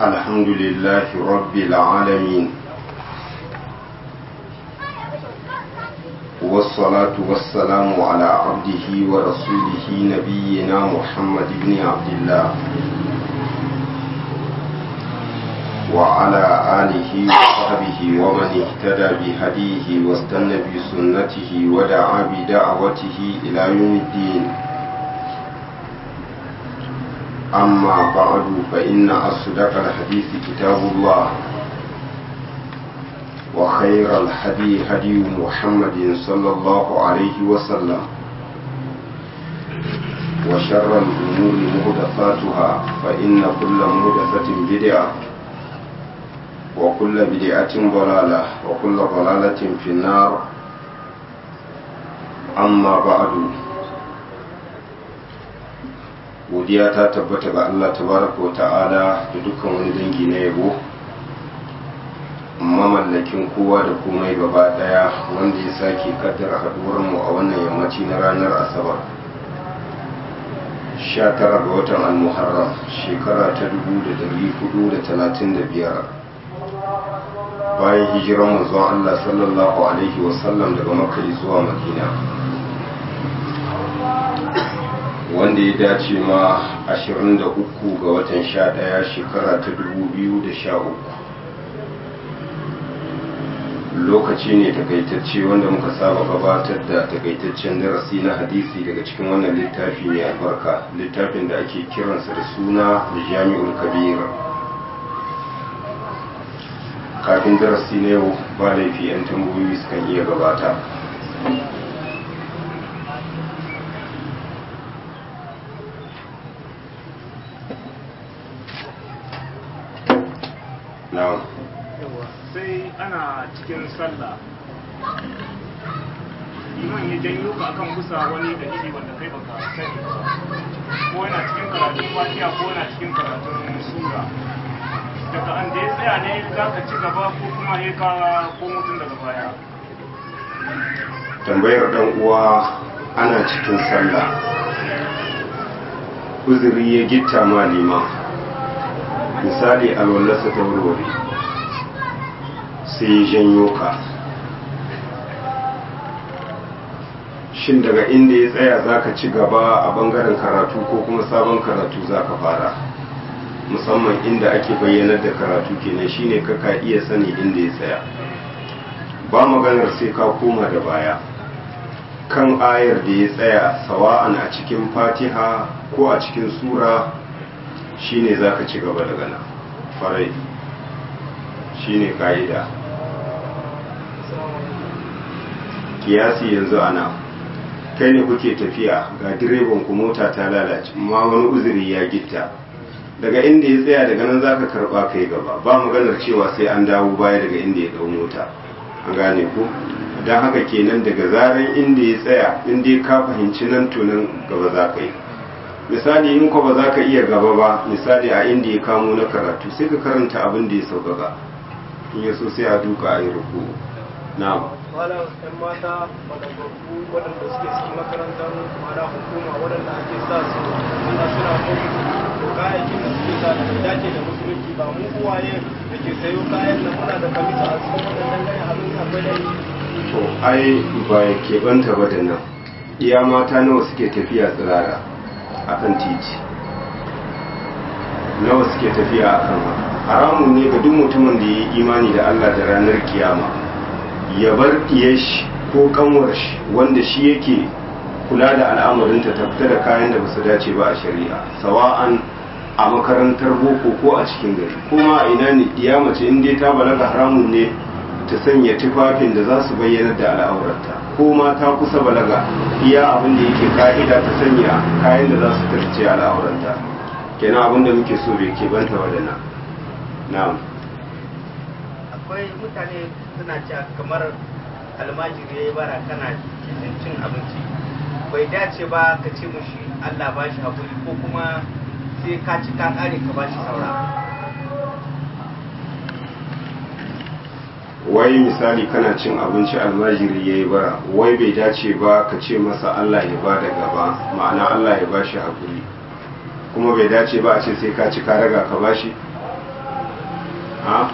الحمد لله رب العالمين والصلاة والسلام على عبده ورسوله نبينا محمد بن عبد الله وعلى آله وصحبه ومن اهتدى بهديه واستنى بسنته ودعا بدعوته إلى يوم الدين أما بعد فإن أصدق الحديث كتاب الله وخير الهدي هدي محمد صلى الله عليه وسلم وشر الأمور مهدفاتها فإن كل مهدفة بدعة وكل بدعة ضلالة وكل ضلالة في النار أما بعد godiya ta tabbata ga Allah tabaraka wa ta'ala da dukkan wani dangi na yabo mamallakin kowa da komai gaba daya wanda ya sake kaddara haduwar mu a wannan yammaci na ranar asabar 19 ga watan al-muharram shekara ta 1435 bayan hijiran manzon Allah sallallahu alaihi wasallam daga makka zuwa madina wanda ya dace ma 23 ga watan 11 shekara ta 2013 lokaci ne takaitacce wanda muka saba gabatar da takaitaccen darasi na hadisi daga cikin wannan littafi mai albarka littafin da ake kiransa da suna jami'ul kabir kafin darasi na yau ba laifi 'yan tambayoyi sukan iya gabata na'am sai ana cikin sallah liman ya janyo ka akan kusa wani dalili wanda kai baka sani ba ko yana cikin karatun fatiha ko yana cikin karatun sura daga an da ya tsaya ne za ka ci gaba ko kuma ya ka ko mutum daga baya tambayar dan uwa ana cikin sallah uzuri ya gitta ma liman misali alwallarsa ta wurware sai ya janyo ka shin daga inda ya tsaya za ka ci gaba a bangaren karatu ko kuma sabon karatu za ka fara musamman inda ake bayyanar da karatu kenan shine kaka iya sani inda ya tsaya ba maganar sai ka koma da baya kan ayar da ya tsaya sawa'an a cikin fatiha ko a cikin sura shine za ka ci gaba daga nan farai shine ka'ida kiyasi yanzu ana kai ne kuke tafiya ga direban ku mota ta lalace amma wani uzuri ya gitta daga inda ya tsaya daga nan zaka karba kai gaba ba maganar cewa sai an dawo baya daga inda ya dau mota an gane ku don haka kenan daga zaran inda ya tsaya inda ya ka fahimci nan tunan gaba za ka yi misali in ko ba za ka iya gaba ba misali a inda ya kamo na karatu sai ka karanta abin da ya sauƙaƙa in ya so sai a duka a yi ruku na wala yan mata magagagu waɗanda suke cikin makarantar mara hukuma waɗanda ake sa su suna suna kuma to kayayyakin da suke sa da dace da musulunci ba mu uwaye da ke sayo kayan nan muna da kamisa a cikin waɗannan gaya abin akwai da to ai ba ya keɓanta ba da nan iya mata nawa suke tafiya tsirara a kan titi nawa suke tafiya a kan haramun ne ga duk mutumin da ya yi imani da allah da ranar kiyama ya bar shi ko kanwar shi wanda shi yake kula da al'amarinta ta fita da kayan da basu dace ba a shari'a sawa'an a makarantar boko ko a cikin gari kuma a ina ne iya mace in dai ta balaga haramun ne ta sanya tufafin da za su bayyana da al'aurarta ko ma ta kusa balaga iya abin da yake ka'ida ta sanya kayan da za su tarce al'aurarta kenan abin da muke so bai ke banta wadana na'am akwai mutane suna cewa kamar almajiri ya yi bara kana cikin cin abinci bai dace ba ka ce mushi Allah ba shi haƙuri ko kuma sai ka ci ka ƙare ka ba shi saura wai misali kana cin abinci almajiri ya yi bara wai bai dace ba ka ce masa Allah ya ba da gaba ma'ana Allah ya ba shi haƙuri kuma bai dace ba a ce sai ka ci ka raga ka ba shi ha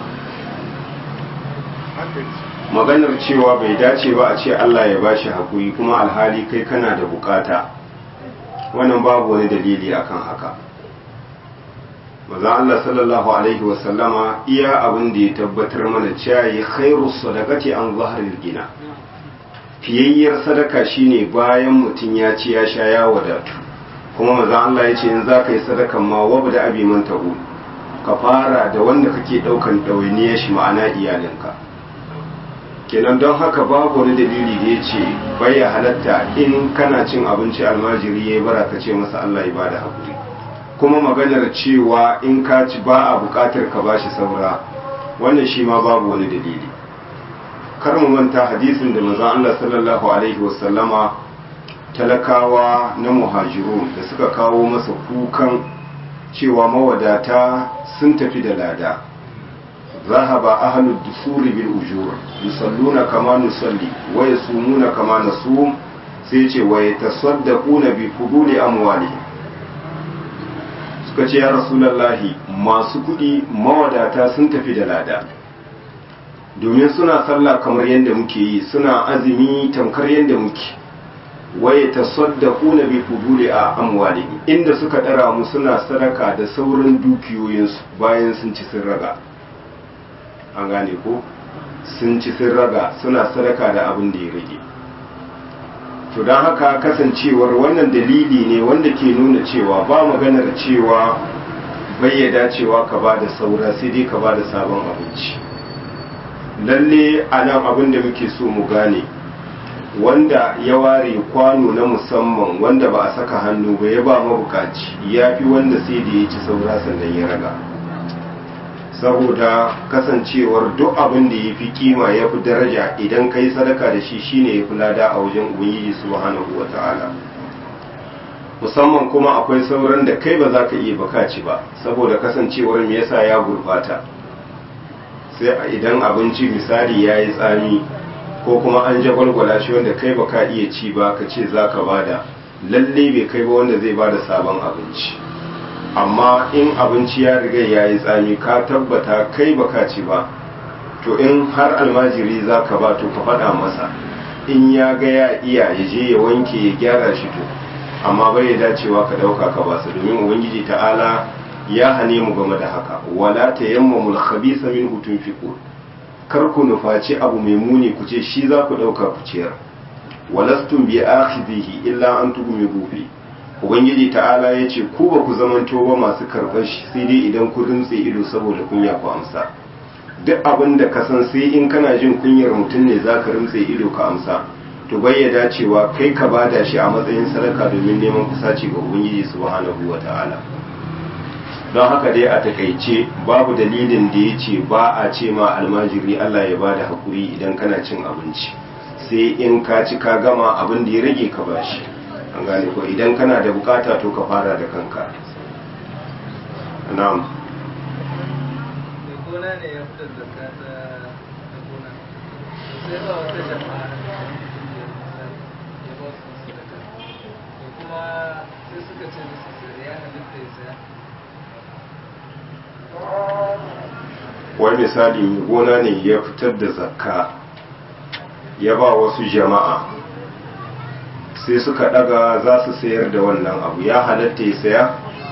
maganar cewa bai dace ba a ce Allah ya bashi haƙuri kuma alhali kai kana da bukata wannan babu wani dalili akan haka maza Allah sallallahu alaihi wasallama iya abin da ya tabbatar mana cewa ya khairu sadaqati an zahril gina fiyayyar sadaka shine bayan mutum ya ci ya sha ya wadatu kuma maza Allah ya ce in za ka yi sadakan ma wabda abi man ta'ul ka fara da wanda kake daukan ɗawainiyar shi ma'ana iyalinka kenan don haka babu wani dalili da ya ce bai ya halatta in kana cin abinci almajiri ya bara ka ce masa Allah ya bada hakuri kuma maganar cewa in ka ci ba a bukatar ka bashi saura wannan shi ma babu wani dalili kar mu manta hadisin da manzon Allah sallallahu alaihi wasallama talakawa na muhajirun da suka kawo masa kukan cewa mawadata sun tafi da lada ذهب أهل الدثور بالأجور يصلون كما نصلي ويصومون كما نصوم سيتي ويتصدقون بفضول أموالهم suka ce ya rasulallahi masu kuɗi mawadata sun tafi da lada domin suna sallah kamar yadda muke yi suna azumi tamkar yadda muke waye tasaddaku na bi fuduli a amwalihim inda suka ɗara mu suna sadaka da sauran dukiyoyinsu bayan sun ci sun raga an gane ko sun ci sun raga suna sadaka da abin da ya rage to don haka kasancewar wannan dalili ne wanda ke nuna cewa ba maganar cewa bayyada cewa ka ba da saura sai dai ka ba da sabon abinci lalle a nan abin da muke so mu gane wanda ya ware kwano na musamman wanda ba a saka hannu ba ya ba mabukaci ya fi wanda sai da ya ci saura sannan ya raga saboda kasancewar duk abin da ya fi kima ya fi daraja idan kai sadaka da shi shine ya fi lada a wajen ubangiji subhanahu wa ta'ala musamman kuma akwai sauran da kai ba za ka iya bakaci ba saboda kasancewar me yasa ya gurbata sai idan abinci misali ya yi tsami ko kuma an jagwalgwala shi wanda kai baka iya ci ba ka ce za ka bada lalle bai kai ba wanda zai bada sabon abinci amma in abinci ya riga ya yi tsami ka tabbata kai baka ci ba to in har almajiri za ka ba to ka faɗa masa in ya ga ya iya ya je ya wanke ya gyara shi to amma bai ya dacewa ka ɗauka ka ba su domin ubangiji ta'ala ya hane mu game da haka wala ta yamma mul khabisa min hutun fiqur kar ku nufaci abu mai muni ku ce shi za ku ɗauka ku ciyar walastum bi akhidhihi illa an tugmidu fi ubangiji ta'ala ya ce ku ba ku zamanto ba masu karɓar shi sai dai idan ku rintse ido saboda kunya ku amsa duk abin da ka san sai in kana jin kunyar mutum ne za ka rintse ido ka amsa to bayyada cewa kai ka bada shi a matsayin sadaka domin neman kusaci ga ubangiji subhanahu wa ta'ala don haka dai a takaice babu dalilin da ya ce ba a ce ma almajiri Allah ya bada hakuri idan kana cin abinci sai in ka ci ka gama abin da ya rage ka bashi an gane ko idan kana da bukata to ka fara da kanka na'am gona ne ya fitar da ta ta gona sai ba wata jama'a ya ba su sadaka to kuma sai suka ce musu sai ya halitta ya saya wai misali mai gona ne ya fitar da zakka ya ba wasu jama'a sai suka daga za su sayar da wannan abu ya halatta ya saya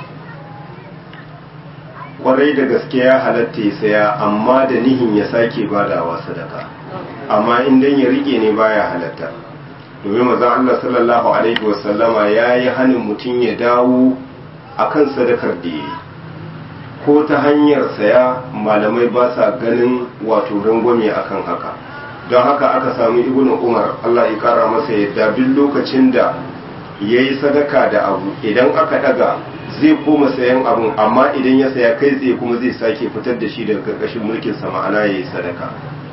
kwarai da gaske ya halatta ya saya amma da nihin ya sake badawa sadaka amma indan ya rike ne baya halatta domin maza Allah sallallahu alaihi wasallama ya yi hannun mutum ya dawo akan sadakar da ya yi ko ta hanyar saya malamai ba sa ganin wato rangwame akan haka don haka aka samu ibnu umar Allah ya kara masa yadda duk lokacin da ya yi sadaka da abu idan aka daga zai koma sayan abun amma idan ya saya kai tsaye kuma zai sake fitar da shi daga karkashin mulkin sa ma'ana ya yi sadaka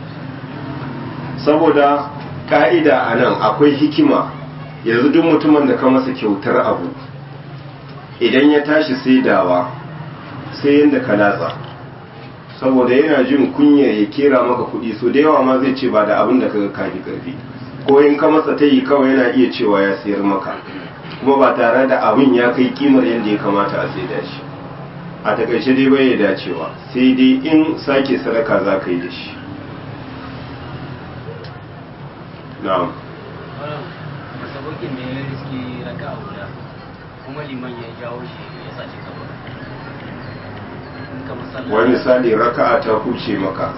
saboda ka'ida a nan akwai hikima yanzu duk mutumin da ka masa kyautar abu idan ya tashi saidawa sai yadda ka latsa saboda yana jin kunya ya kera maka kuɗi so da yawa ma zai ce ba da abin da kaga kafi karfi ko in ka masa ta yi kawai yana iya cewa ya sayar maka kuma ba tare da abin ya kai kimar yadda ya kamata a saida shi a takaice dai bai dacewa sai dai in sake sadaka za ka yi da shi na'am masabokin ne ya riski raka a guda kuma liman ya jawo shi ya sace gaba in ka masalla wani misali raka'a ta huce maka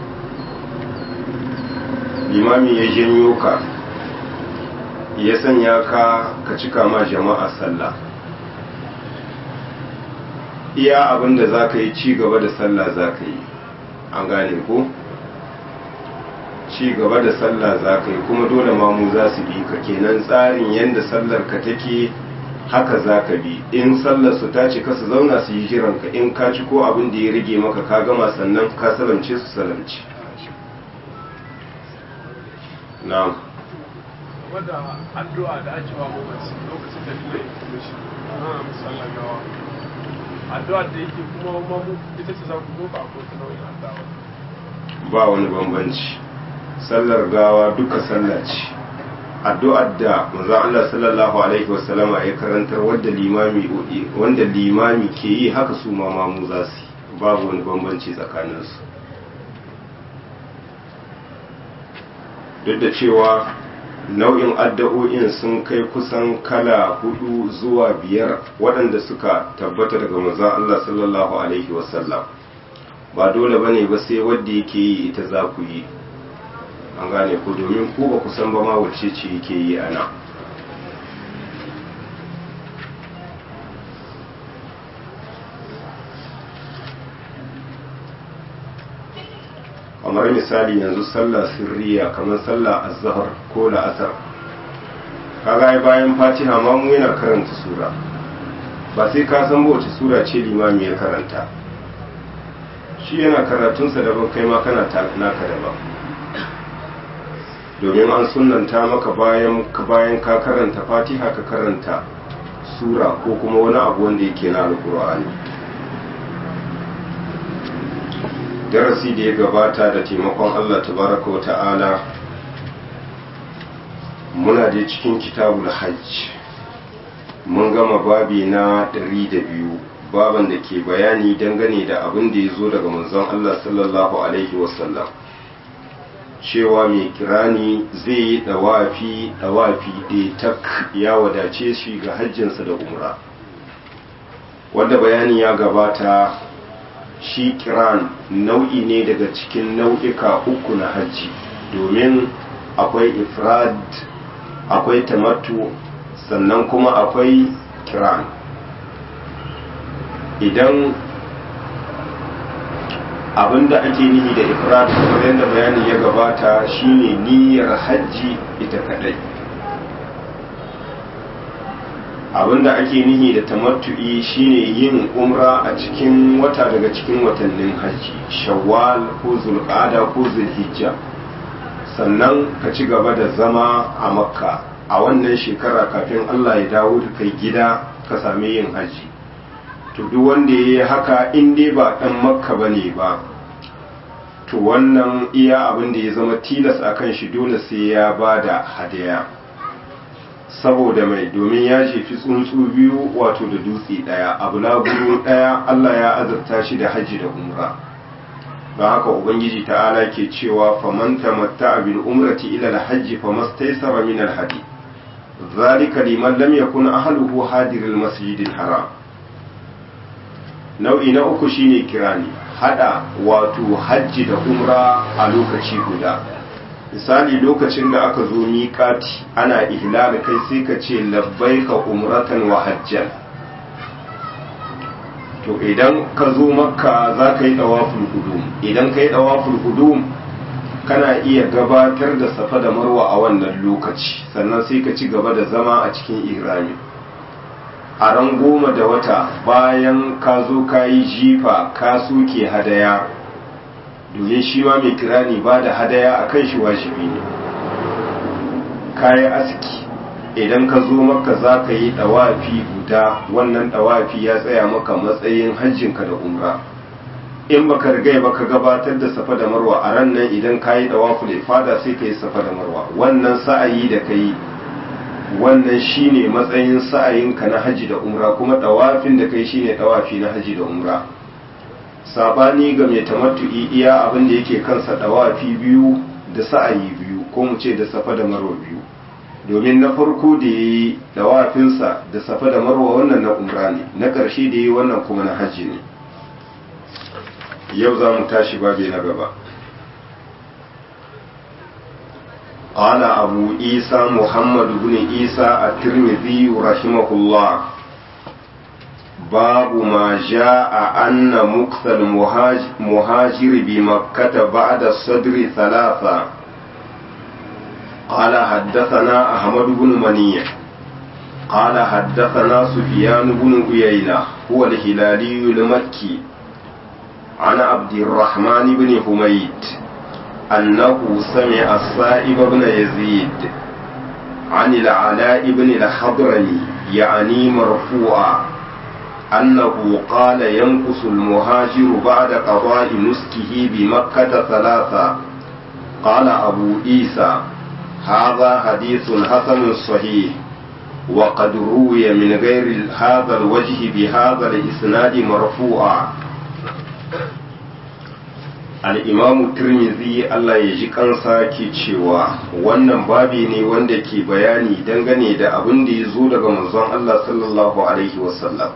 limami ya janyo ka ya sanya ka ka cika ma jama'a sallah iya abin da za ka yi ci gaba da sallah za ka yi an gane ko ci gaba da sallah za ka yi kuma dole mamu za su bi ka kenan tsarin yadda sallar ka take haka za ka bi in sallar su ta cika su zauna su yi jiranka in ka ci ko abin da ya rage maka ka gama sannan ka salamce su salamci na'am wadda addu'a da ake wa mamaci lokacin da dole ya fito shi ana musallan gawa addu'a da yake kuma mamu ita ce za ku zo ba ko ta nau'in addu'a ba wani bambanci sallar gawa duka sallah ce addu'ar da manzon Allah sallallahu alaihi wasallama ya karantar wanda limami wanda limami ke yi haka su ma mamu za su yi. babu wani bambanci tsakaninsu duk da cewa nau'in addu'o'in sun kai kusan kala hudu zuwa biyar waɗanda suka tabbata daga manzon Allah sallallahu alaihi wasallam ba dole bane ba sai wanda yake yi ita za ku yi an gane ku domin ku ba ku san ba ma wacce ce yake yi ana kamar misali yanzu sallah sirriya kamar sallah azhar ko la'asar kaga ai bayan fatiha ma mu yana karanta sura ba sai ka san ba wace sura ce limami ya karanta shi yana karatunsa daban kai ma kana ta naka daban domin an sunanta maka bayan bayan ka karanta fatiha ka karanta sura ko kuma wani abu wanda yake na alkur'ani darasi da ya gabata da taimakon allah tabaraka wa ta'ala muna da cikin kitabul hajj mun gama babi na ɗari da biyu baban da ke bayani dangane da abin da ya zo daga manzon allah sallallahu alaihi wasallam cewa mai kirani zai yi dawafi dawafi ɗaya tak ya wadace shi ga hajjinsa da umra wanda bayani ya gabata shi kiran nau'i ne daga cikin nau'ika uku na hajji domin akwai ifrad akwai tamattu sannan kuma akwai kiran idan abinda ake nihi da ifrad kamar yadda bayani ya gabata shine niyyar hajji ita kadai abinda ake nihi da tamattu'i shine yin umra a cikin wata daga cikin watannin hajji shawwal ko zulqa'ada ko zulhijja sannan ka ci gaba da zama a makka a wannan shekara kafin Allah ya dawo da kai gida ka sami yin hajji to duk wanda ya yi haka in dai ba ɗan makka ba ne ba to wannan iya abin da ya zama tilas a kan shi dole sai ya ba da hadaya saboda mai domin ya jefi tsuntsu biyu wato da dutse ɗaya abu laburu ɗaya allah ya azurta shi da hajji da umra don haka ubangiji ta'ala ke cewa faman tamatta bil umrati ila al-hajji famastaysara min al-hadi zalika liman lam yakun ahluhu hadiril masjidil haram nau'i na uku shine kirani hada wato hajji da umra a lokaci guda misali lokacin da aka zo miƙati ana ihlal kai sai ka ce labbaika umratan wa hajjan to idan ka zo makka za ka yi dawaful hudum idan ka yi dawaful hudum kana iya gabatar da safa da marwa a wannan lokaci sannan sai ka ci gaba da zama a cikin ihrami a ran goma da wata bayan ka zo ka yi jifa ka soke hadaya domin shi ma mai kirani ba da hadaya a kan shi wajibi ne ka yi aski idan ka zo maka za ka yi ɗawafi guda wannan ɗawafi ya tsaya maka matsayin hajjinka da umra in baka rigai baka gabatar da safa da marwa a ran nan idan ka yi ɗawaful ifada sai ka yi safa da marwa wannan sa'ayi da ka yi wannan shine matsayin sa'ayinka na haji da umra kuma dawafin da kai shine dawafi na haji da umra sabani ga mai tamattu'i iya abin da yake kansa dawafi biyu da sa'ayi biyu ko mu ce da safa da marwa biyu domin na farko da ya yi dawafinsa da safa da marwa wannan na umra ne na ƙarshe da ya yi wannan kuma na hajji ne yau za mu tashi babi na gaba قال أبو عيسى محمد بن عيسى الترمذي رحمه الله باب ما جاء أن مكث المهاجر بمكة بعد الصدر ثلاثة قال حدثنا أحمد بن منيع قال حدثنا سفيان بن عيينة هو الهلالي المكي عن عبد الرحمن بن حميد أنه سمع السائب بن يزيد عن العلاء بن الحضرمي يعني مرفوعا أنه قال ينقص المهاجر بعد قضاء نسكه بمكة ثلاثة قال أبو عيسى هذا حديث حسن صحيح وقد روي من غير هذا الوجه بهذا الإسناد مرفوعا al'imamu turmizi Allah ya ji kansa ke cewa wannan babi ne wanda ke bayani dangane da abin da ya zo daga manzon Allah sallallahu Alaihi wasallam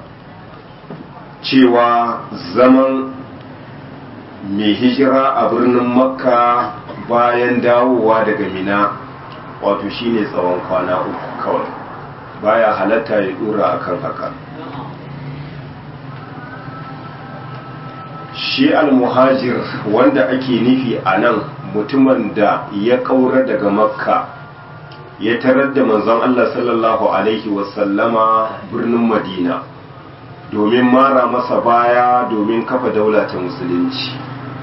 cewa zaman mai hijira a birnin makka bayan dawowa daga mina wato shine tsawon kwana uku kawai baya halatta ya dora akan haka shi almuhajir wanda ake nufi a nan mutumin da ya kaura daga makka ya tarar da manzon Allah sallallahu alaihi wasallama birnin madina domin mara masa baya domin kafa daula ta musulunci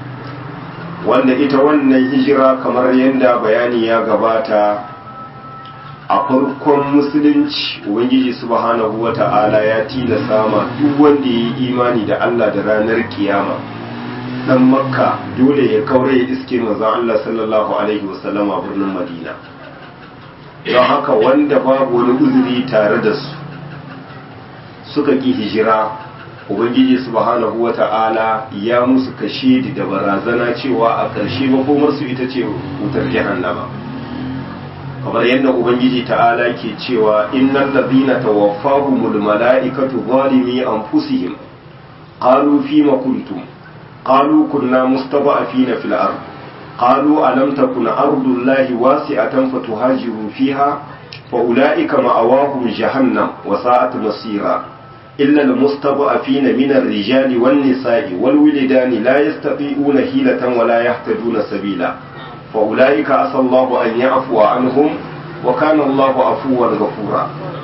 wanda ita wannan hijira kamar yadda bayani ya gabata a farkon musulunci ubangiji subhanahu wata'ala ya tilasa ma duk wanda ya yi imani da Allah da ranar kiyama dan makka dole ya kaure ya iske manzon Allah sallallahu alaihi wasallama birnin madina don haka wanda babu wani uzuri tare da su suka ki hijira ubangiji subhanahu wata'ala ya musu kashedi da barazana cewa a ƙarshe makomarsu ita ce wutar jahannama kamar yadda ubangiji ta'ala ke cewa innal ladhina tawaffahumul mala'ikatu zalimi anfusihim qalu fima kuntum qalu kunna mustada'afina fil ard qalu alam takun ardullahi wasi'atan fatuhajiru fiha fa ulaika ma'awahum jahannam wa sa'at masira illa almustada'afina min ar-rijali wan nisa'i wal wilidani la yastati'una hilatan wa la yahtaduna sabila فأولئك عسى الله أن يعفو عنهم وكان الله عفوا غفورا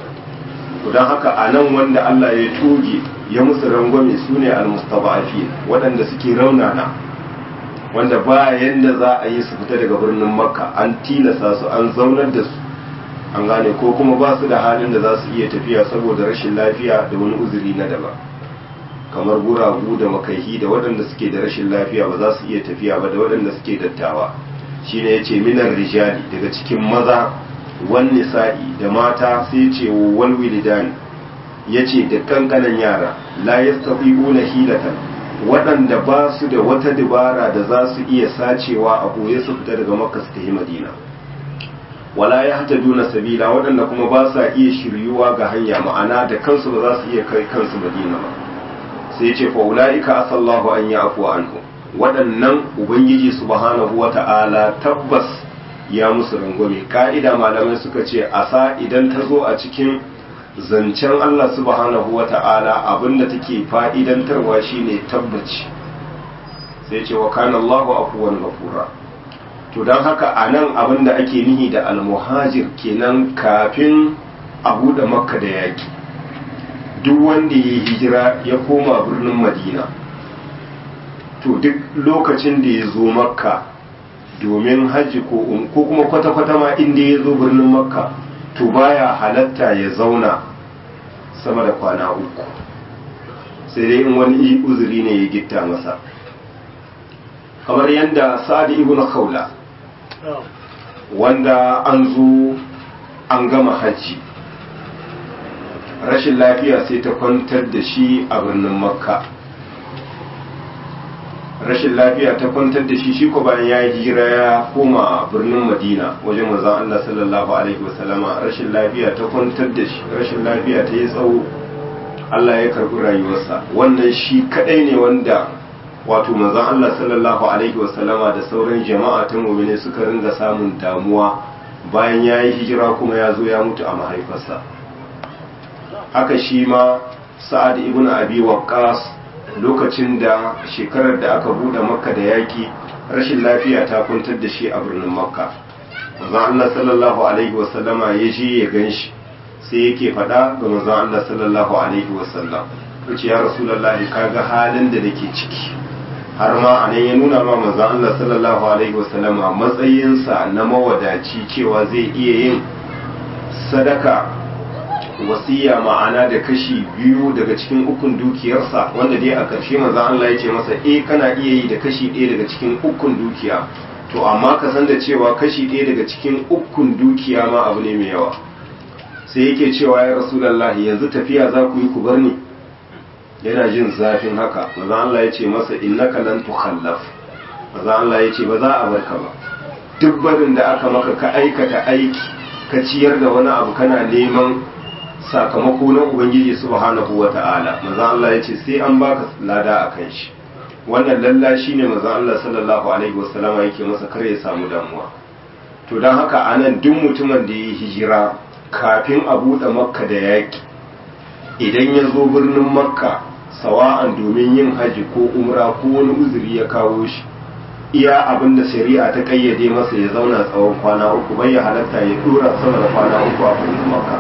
don haka a nan wanda Allah ya toge ya musu rangwame su ne almustaba'afi waɗanda suke raunana wanda ba yanda za a yi su fita daga birnin makka an tilasa su an zaunar da su an gane ko kuma ba su da halin da za su iya tafiya saboda rashin lafiya da wani uzuri na daban kamar guragu da makaihi da waɗanda suke da rashin lafiya ba za su iya tafiya ba da waɗanda suke dattawa shine yace minar rijali daga cikin maza wan nisa'i da mata sai ce wal wilidan yace da kankanan yara la yastati'una hilatan waɗanda ba su da wata dabara da za su iya sacewa a boye su fita daga makka su tafi madina wala yahtaduna sabila waɗanda kuma ba sa iya shiryuwa ga hanya ma'ana da kansu ba za su iya kai kansu madina ba sai ce fa ulaika asallahu an ya'fu anhu waɗannan ubangiji subhanahu wata'ala tabbas ya musu rangwame ka'ida malamai suka ce asa idan ta zo a cikin zancen Allah subhanahu wata'ala abinda take fa'idantarwa shine tabbaci sai ce wa kana Allahu afuwan ghafura to don haka a nan abinda ake nihi da almuhajir kenan kafin a buɗe makka da yaki duk wanda ya hijira ya koma birnin madina to duk lokacin da ya zo makka domin hajji ko kuma kwata-kwata ma inda ya zo birnin makka to baya halatta ya zauna sama da kwana uku sai dai in wani uzuri ne ya gitta masa kamar yadda sa'ad ibn khawla wanda an zo an gama hajji rashin lafiya sai ta kwantar da shi a birnin makka rashin lafiya ta kwantar da shi shi ko bayan ya yi hijira ya koma birnin madina wajen manzon Allah sallallahu alaihi wasallama rashin lafiya ta kwantar da shi rashin lafiya ta yi tsawo Allah ya karbi rayuwarsa wannan shi kadai ne wanda wato manzon Allah sallallahu alaihi wasallama da sauran jama'a ta mu'mini suka ringa samun damuwa bayan ya yi hijira kuma ya zo ya mutu a mahaifarsa haka shi ma sa'ad ibn abi waqqas lokacin da shekarar da aka bude makka da yaki rashin lafiya ta kwantar da shi a birnin makka manzon Allah sallallahu alaihi wasallama ya je ya ganshi sai yake faɗa ga manzon Allah sallallahu alaihi wasallam yace ya rasulullahi kaga halin da nake ciki har ma anan ya nuna ma manzon Allah sallallahu alaihi wasallama matsayinsa na mawadaci cewa zai iya yin sadaka wasiya ma'ana da kashi biyu daga cikin ukun dukiyarsa wanda dai a ƙarshe manzo Allah ya ce masa eh kana iya yi da kashi ɗaya daga cikin ukun dukiya to amma ka san da cewa kashi ɗaya daga cikin ukun dukiya ma abu ne mai yawa sai yake cewa ya rasulullahi yanzu tafiya za ku yi ku bar ni yana jin zafin haka manzo Allah ya ce masa innaka lan tukhallaf manzo Allah ya ce ba za a barka ba duk barin da aka maka ka aikata aiki ka ciyar da wani abu kana neman sakamako na ubangiji subhanahu wata'ala manzo Allah ya ce sai an baka lada a kan shi wannan lalla shine manzo Allah sallallahu alaihi wasallama yake masa kar ya samu damuwa to dan haka anan duk mutumin da ya hijira kafin a buɗe makka da yaƙi idan ya zo birnin makka sawa'an domin yin haji ko umra ko wani uzuri ya kawo shi iya abin da shari'a ta kayyade masa ya zauna tsawon kwana uku bai ya halatta ya dora sama da kwana uku a birnin makka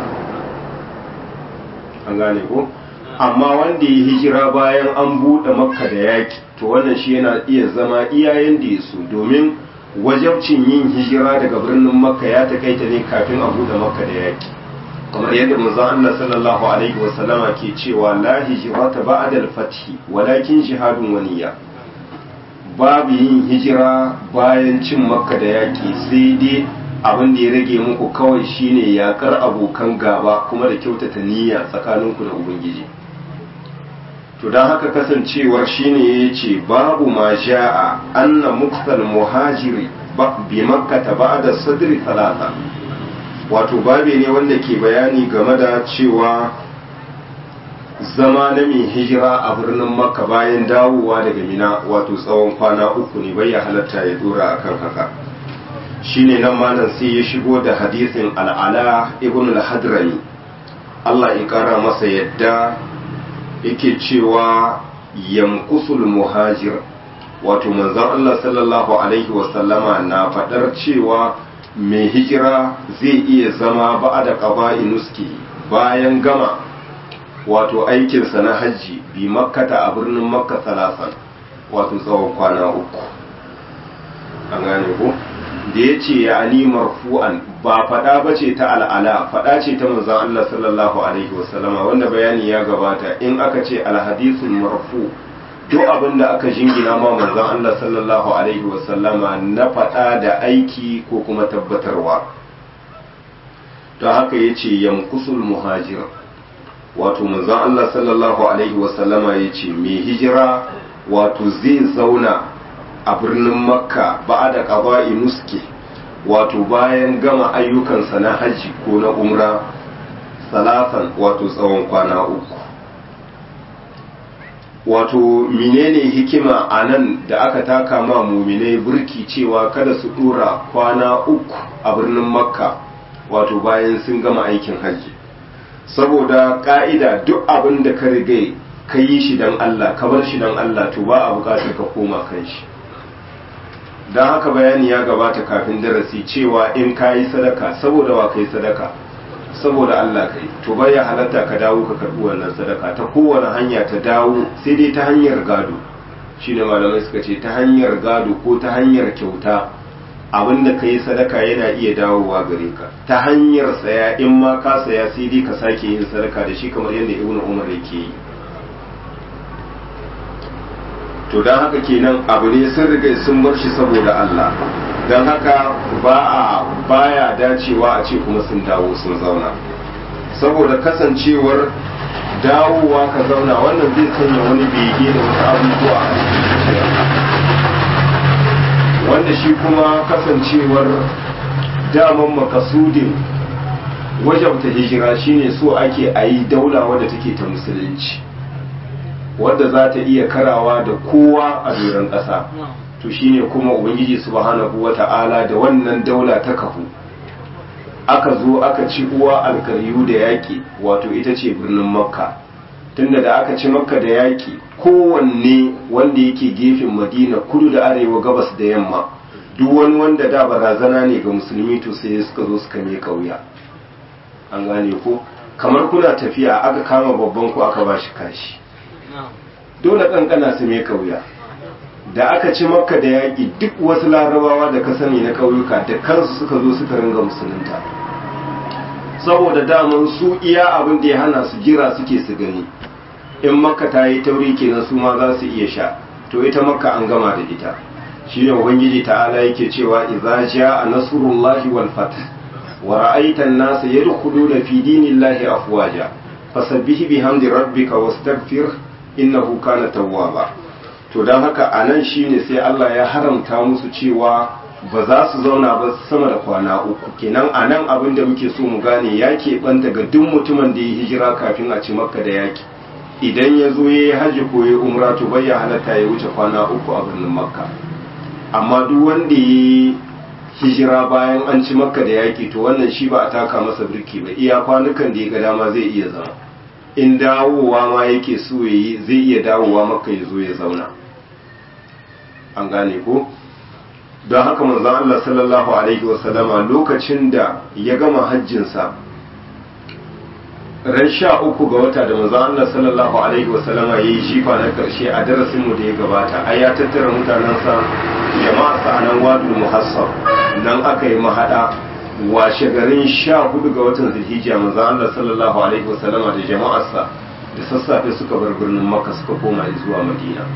an gane ko amma wanda ya hijira bayan an buɗe makka da yaƙi to wannan shi yana iya zama iyayen da ya so domin wajabcin yin hijira daga birnin makka ya takaita ne kafin a buɗe makka da yaƙi kamar yadda manzon Allah sallallahu alaihi wa sallama ke cewa la hijrata ba'da al-fath walakin jihadun waniya babu yin hijira bayan cin makka da yaƙi sai dai abin da ya rage muku kawai shine yakar abokan gaba kuma da kyautata niyya tsakaninku da ubangiji to don haka kasancewar shine ya ce babu ma ja'a anna muktal muhajiri bi makkata ba'da sadri talata wato babe ne wanda ke bayani game da cewa zama na mai hijira a birnin makka bayan dawowa daga mina wato tsawon kwana uku ne bai ya halatta ya dora akan haka shine nan malam sai ya shigo da hadisin al'ala ibn al-hadrami Allah ya kara masa yadda yake cewa yamkusul muhajir wato manzon Allah sallallahu alaihi wasallama na fadar cewa mai hijira zai iya zama ba da qaba'i nuski bayan gama wato aikinsa na hajji bi makkata a birnin makka salasan wato tsawon kwana uku an gane ko da ya ce ya ani marfu'an ba faɗa ba ce ta al'ala faɗa ce ta manzan Allah sallallahu alaihi wasallama wanda bayani ya gabata in aka ce alhadisun marfu duk abin da aka jingina ma manzan Allah sallallahu alaihi wasallama na faɗa da aiki ko kuma tabbatarwa don haka ya ce yamkusul muhajir wato manzan Allah sallallahu alaihi wasallama ya ce mai hijira wato zai zauna a birnin makka ba da ƙaba'i nuske wato bayan gama ayyukansa na hajji ko na umra salatan wato tsawon kwana uku wato menene hikima a nan da aka taka ma muminai burki cewa kada su dora kwana uku a birnin makka wato bayan sun gama aikin hajji saboda ka'ida duk abin da ka riga ka yi shi don allah ka bar shi don allah to ba a bukatar ka koma kan shi don haka bayani ya gabata kafin darasi cewa in ka yi sadaka saboda wa ka yi sadaka saboda Allah kai to bai ya halatta ka dawo ka karbi wannan sadaka ta kowane hanya ta dawo sai dai ta hanyar gado shine malamai suka ce ta hanyar gado ko ta hanyar kyauta abinda ka yi sadaka yana iya dawowa gare ka ta hanyar saya in ma ka saya sai dai ka sake yin sadaka da shi kamar yadda ibnu umar yake yi to don haka kenan abu ne sun riga sun bar shi saboda Allah don haka ba a baya dacewa a ce kuma sun dawo sun zauna saboda kasancewar dawowa ka zauna wannan zai sanya wani bege da wasu abubuwa a wanda shi kuma kasancewar daman makasudin wajabta hijira shine so ake a yi daula wadda take ta musulunci wadda za ta iya karawa da kowa a doron ƙasa to shine kuma ubangiji subhanahu wata'ala da wannan daula ta kafu aka zo aka ci uwa alkaryu da yaƙi wato ita ce birnin makka tunda da aka ci makka da yaƙi kowanne wanda yake gefen madina kudu da arewa gabas da yamma duk wani wanda da barazana ne ga musulmi to sai suka zo suka mai kauya an gane ko kamar kuna tafiya aka kama babban ku aka bashi kashi dole kankana su mai kauya da aka ci makka da yaƙi duk wasu larabawa da ka sani na ƙauyuka da kansu suka zo suka ringa musulunta saboda daman su iya abin da ya hana su jira suke su gani in makka ta yi tauri kenan su ma za su iya sha to ita makka an gama da ita shi ne ubangiji ta'ala yake cewa idza jaa nasrullahi wal fath wa ra'aita an-nasa yadkhuluna fi dinillahi afwaja fasabbih bihamdi rabbika wastaghfir innahu kana tawwaba to don haka a nan shine sai Allah ya haramta musu cewa ba za su zauna ba sama da kwana uku kenan a nan abin da muke so mu gane ya keɓanta ga duk mutumin da ya hijira kafin a ci makka da yaki idan ya zo ya yi hajji ko ya umra to bai ya halatta ya wuce kwana uku a birnin makka amma duk wanda ya yi hijira bayan an ci makka da yaki to wannan shi ba a taka masa birki ba iya kwanukan da ya ga dama zai iya zama in dawowa ma yake so ya yi zai iya dawowa makka ya zo ya zauna an gane ko don haka manzon Allah sallallahu alaihi wasallama lokacin da ya gama hajjinsa ran sha uku ga wata da manzon Allah sallallahu alaihi wasallama ya yi shifa na karshe a darasinmu da ya gabata ai ya tattara mutanensa jama'a sa nan wadul muhassab nan aka yi mahada washe garin sha hudu ga watan zulhijja manzon Allah sallallahu alaihi wasallama da jama'arsa da sassafe suka bar birnin makka suka koma zuwa madina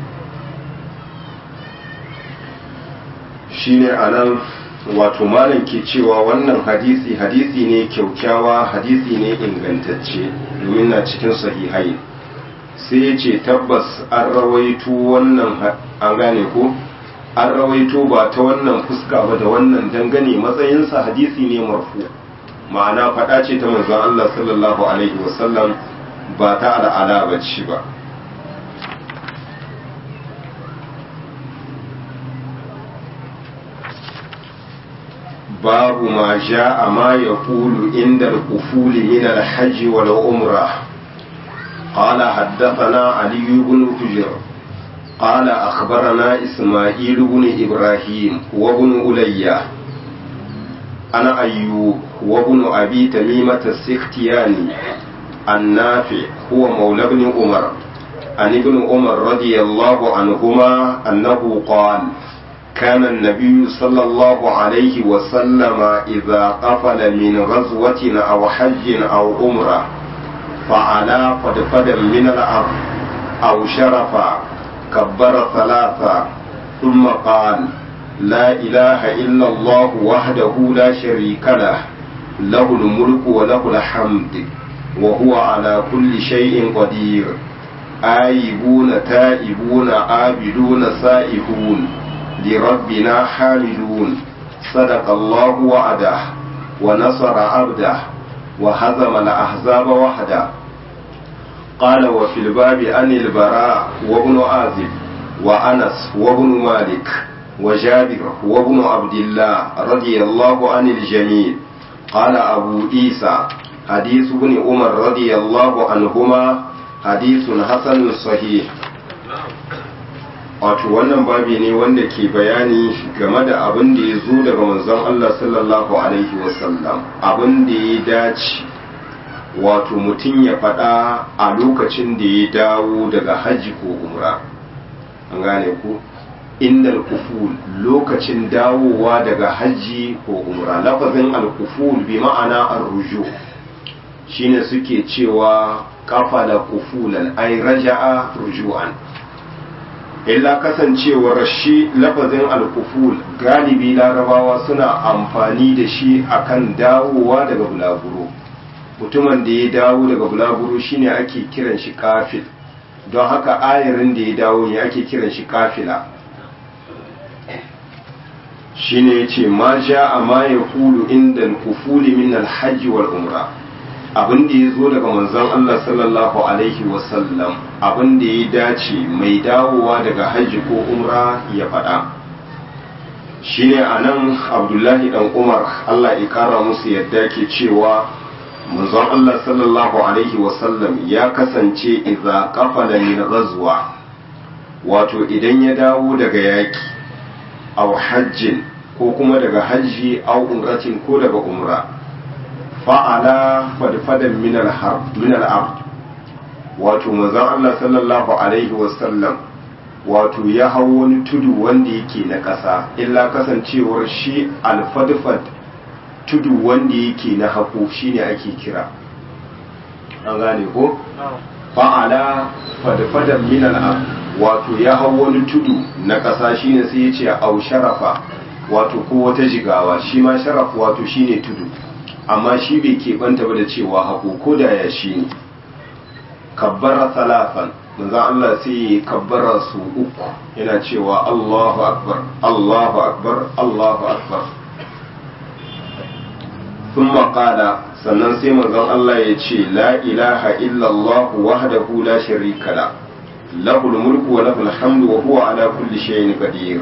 shine anan wato malam ke cewa wannan hadisi hadisi ne kyaukyawa hadisi ne ingantacce domin na cikin sahihai sai ya ce tabbas an rawaito wannan an gane ko an rawaito ba ta wannan fuska ba da wannan dangane matsayinsa hadisi ne marfu ma'ana faɗa ce ta manzon Allah sallallahu alaihi wasallam ba ta al'ala ba ce ba باب ما جاء ما يقول عند القفول من الحج والعمرة قال حدثنا علي بن حجر قال أخبرنا إسماعيل بن إبراهيم وابن ألية أنا أيوب وابن أبي تميمة السختياني النافع هو مولى بن عمر عن ابن عمر رضي الله عنهما أنه قال كان النبي صلى الله عليه وسلم إذا قفل من غزوة أو حج أو عمرة فعلى فدفدا من الأرض أو شرفا كبر ثلاثا ثم قال لا إله إلا الله وحده لا شريك له له الملك وله الحمد وهو على كل شيء قدير آيبون تائبون عابدون سائحون لربنا حامدون صدق الله وعده ونصر عبده وهزم الأحزاب وحده قال وفي الباب عن البراء وابن عازب وأنس وابن مالك وجابر وابن عبد الله رضي الله عن الجميع قال أبو عيسى حديث ابن عمر رضي الله عنهما حديث حسن صحيح wato wannan babi ne wanda ke bayani game da abin da ya zo daga manzon Allah sallallahu alaihi wasallam abin da ya dace wato mutum ya faɗa a lokacin da ya dawo daga hajji ko umra an gane ku inda alkuful lokacin dawowa daga hajji ko umra lafazin alkuful bi ma'ana arruju shine suke cewa kafala kufulan ay raja'a ruju'an illa kasancewar shi lafazin alkuful galibi larabawa suna amfani da shi akan dawowa daga bulaguro mutumin da ya dawo daga bulaguro shine ake kiran shi kafil don haka ayarin da ya dawo ne ake kiran shi kafila shine yace ma a ma yaqulu inda al-kufuli min al-hajj wal umra abin da ya zo daga manzon Allah sallallahu alaihi wasallam abin da ya dace mai dawowa daga hajji ko umra ya faɗa shine anan abdullahi dan umar Allah ya kara musu yadda ke cewa manzon Allah sallallahu alaihi wasallam ya kasance idza qafala min ghazwa wato idan ya dawo daga yaki aw hajjin ko kuma daga hajji aw umratin ko daga umra fa'ala fadfadan min al-harb min al-ard wato manzon Allah sallallahu alaihi wasallam wato ya hau wani tudu wanda yake na ƙasa illa kasancewar shi alfadfad tudu wanda yake na haƙo shine ake kira an gane ko fa'ala fadfadan min al-ard wato ya hau wani tudu na ƙasa shine sai ya ce au sharafa wato ko wata jigawa shi ma sharaf wato shine tudu amma shi bai keɓanta ba da cewa haƙo ko da ya shi ne kabbara salafan manzan Allah sai ya kabbara su uku yana cewa Allahu akbar Allahu akbar Allahu akbar sun maƙala sannan sai manzan Allah ya ce la ilaha illallah wahdahu la sharika la lahul mulku wa lahul hamdu wa huwa ala kulli shay'in qadir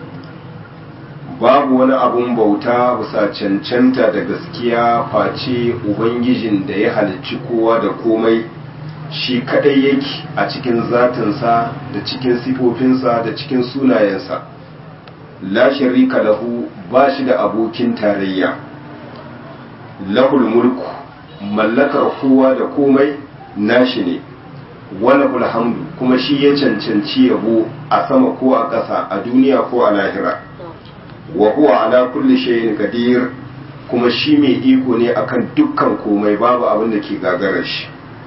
babu wani abun bauta bisa cancanta da gaskiya face ubangijin da ya halicci kowa da komai shi kadai yake a cikin zatinsa da cikin sifofinsa da cikin sunayensa la sharika lahu ba shi da abokin tarayya lahul mulku mallakar kowa da komai nashi ne walahul hamdu kuma shi ya cancanci yabo a sama ko a ƙasa a duniya ko a lahira wa huwa ala kulli shay'in qadir kuma shi mai iko ne akan dukkan komai babu abin da ke gagarar shi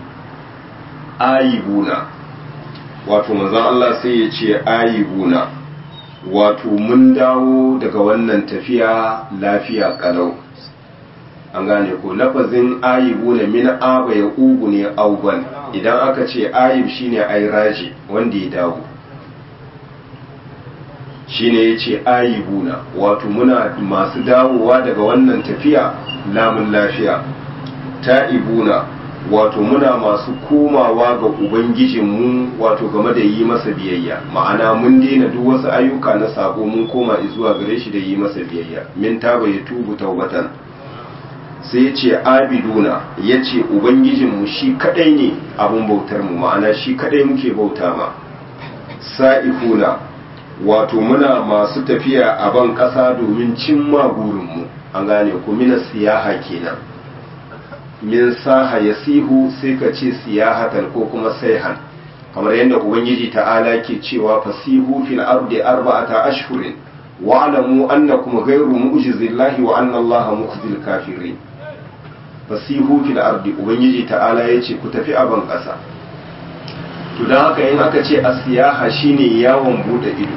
ayibuna wato manzon Allah sai ya ce ayibuna wato mun dawo daga wannan tafiya lafiya kalau an gane ko lafazin ayibuna min aba ya ugu ne auban idan aka ce ayib shine ayraji wanda ya dawo shine ya ce ayibuna wato muna masu dawowa daga wannan tafiya lamun lafiya ta'ibuna wato muna masu komawa ga ubangijinmu wato game da yi masa biyayya ma'ana mun daina duk wasu ayyuka na sabo mun koma zuwa gare shi da yi masa biyayya min taba ya tubu taubatan sai ya ce abiduna ya ce ubangijinmu shi kadai ne abin bautar mu ma'ana shi kadai muke bauta ma sa'ifuna wato muna masu tafiya a ban ƙasa domin cimma burinmu an gane ku mina siyaha kenan min saha ya sihu sai ka ce siyahatan ko kuma saihan kamar yadda ubangiji ta'ala ke cewa fasihu fil ardi arba'ata ashhurin wa alamu annakum ghayru mu'jizillahi wa anna allaha mukhzil kafirin fasihu fil ardi ubangiji ta'ala yace ku tafi a ban ƙasa to don haka in aka ce a siyaha shine yawon bude ido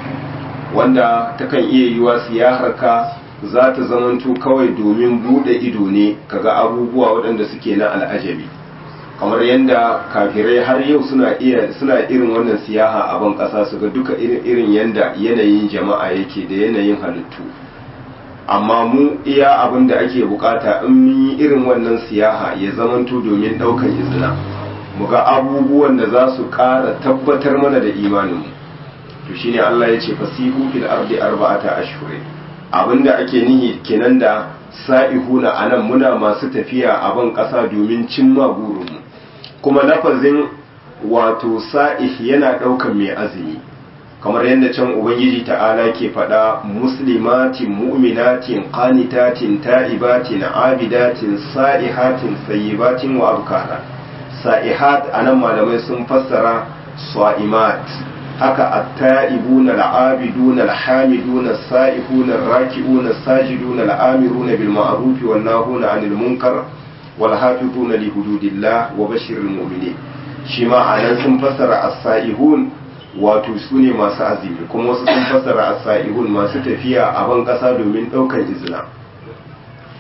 wanda takan iya yiwa siyahar ka za ta zamanto kawai domin bude ido ne kaga abubuwa waɗanda suke na al'ajabi kamar yadda kafirai har yau suna iya suna irin wannan siyaha a ban ƙasa su ga duka irin yadda yanayin jama'a yake da yanayin halittu amma mu iya abin da ake bukata in mun yi irin wannan siyaha ya zamanto domin ɗaukar izina mu ga abubuwan da za su ƙara tabbatar mana da imaninmu to shine Allah ya ce fasihu fil ardi arba'ata ashhurin abinda ake nihi kenan da sa'ihuna anan muna masu tafiya a ban ƙasa domin cimma burinmu kuma lafazin wato sa'ih yana ɗaukan mai azumi kamar yadda can ubangiji ta'ala ke faɗa muslimatin mu'minatin qanitatin ta'ibatin abidatin sa'ihatin sayyibatin wa abkara sa'ihat anan malamai sun fassara sa'imat haka at-ta'ibuna al-'abiduna al-hamiduna as-sa'ihuna ar-raki'una as-sajiduna al-amiruna bil ma'ruf wan nahuna 'anil munkar wal hafizuna li hududillah wa bashiril mu'minin shi ma anan sun fassara as-sa'ihun wato su ne masu azumi kuma wasu sun fassara as-sa'ihun masu tafiya a ban kasa domin daukar izina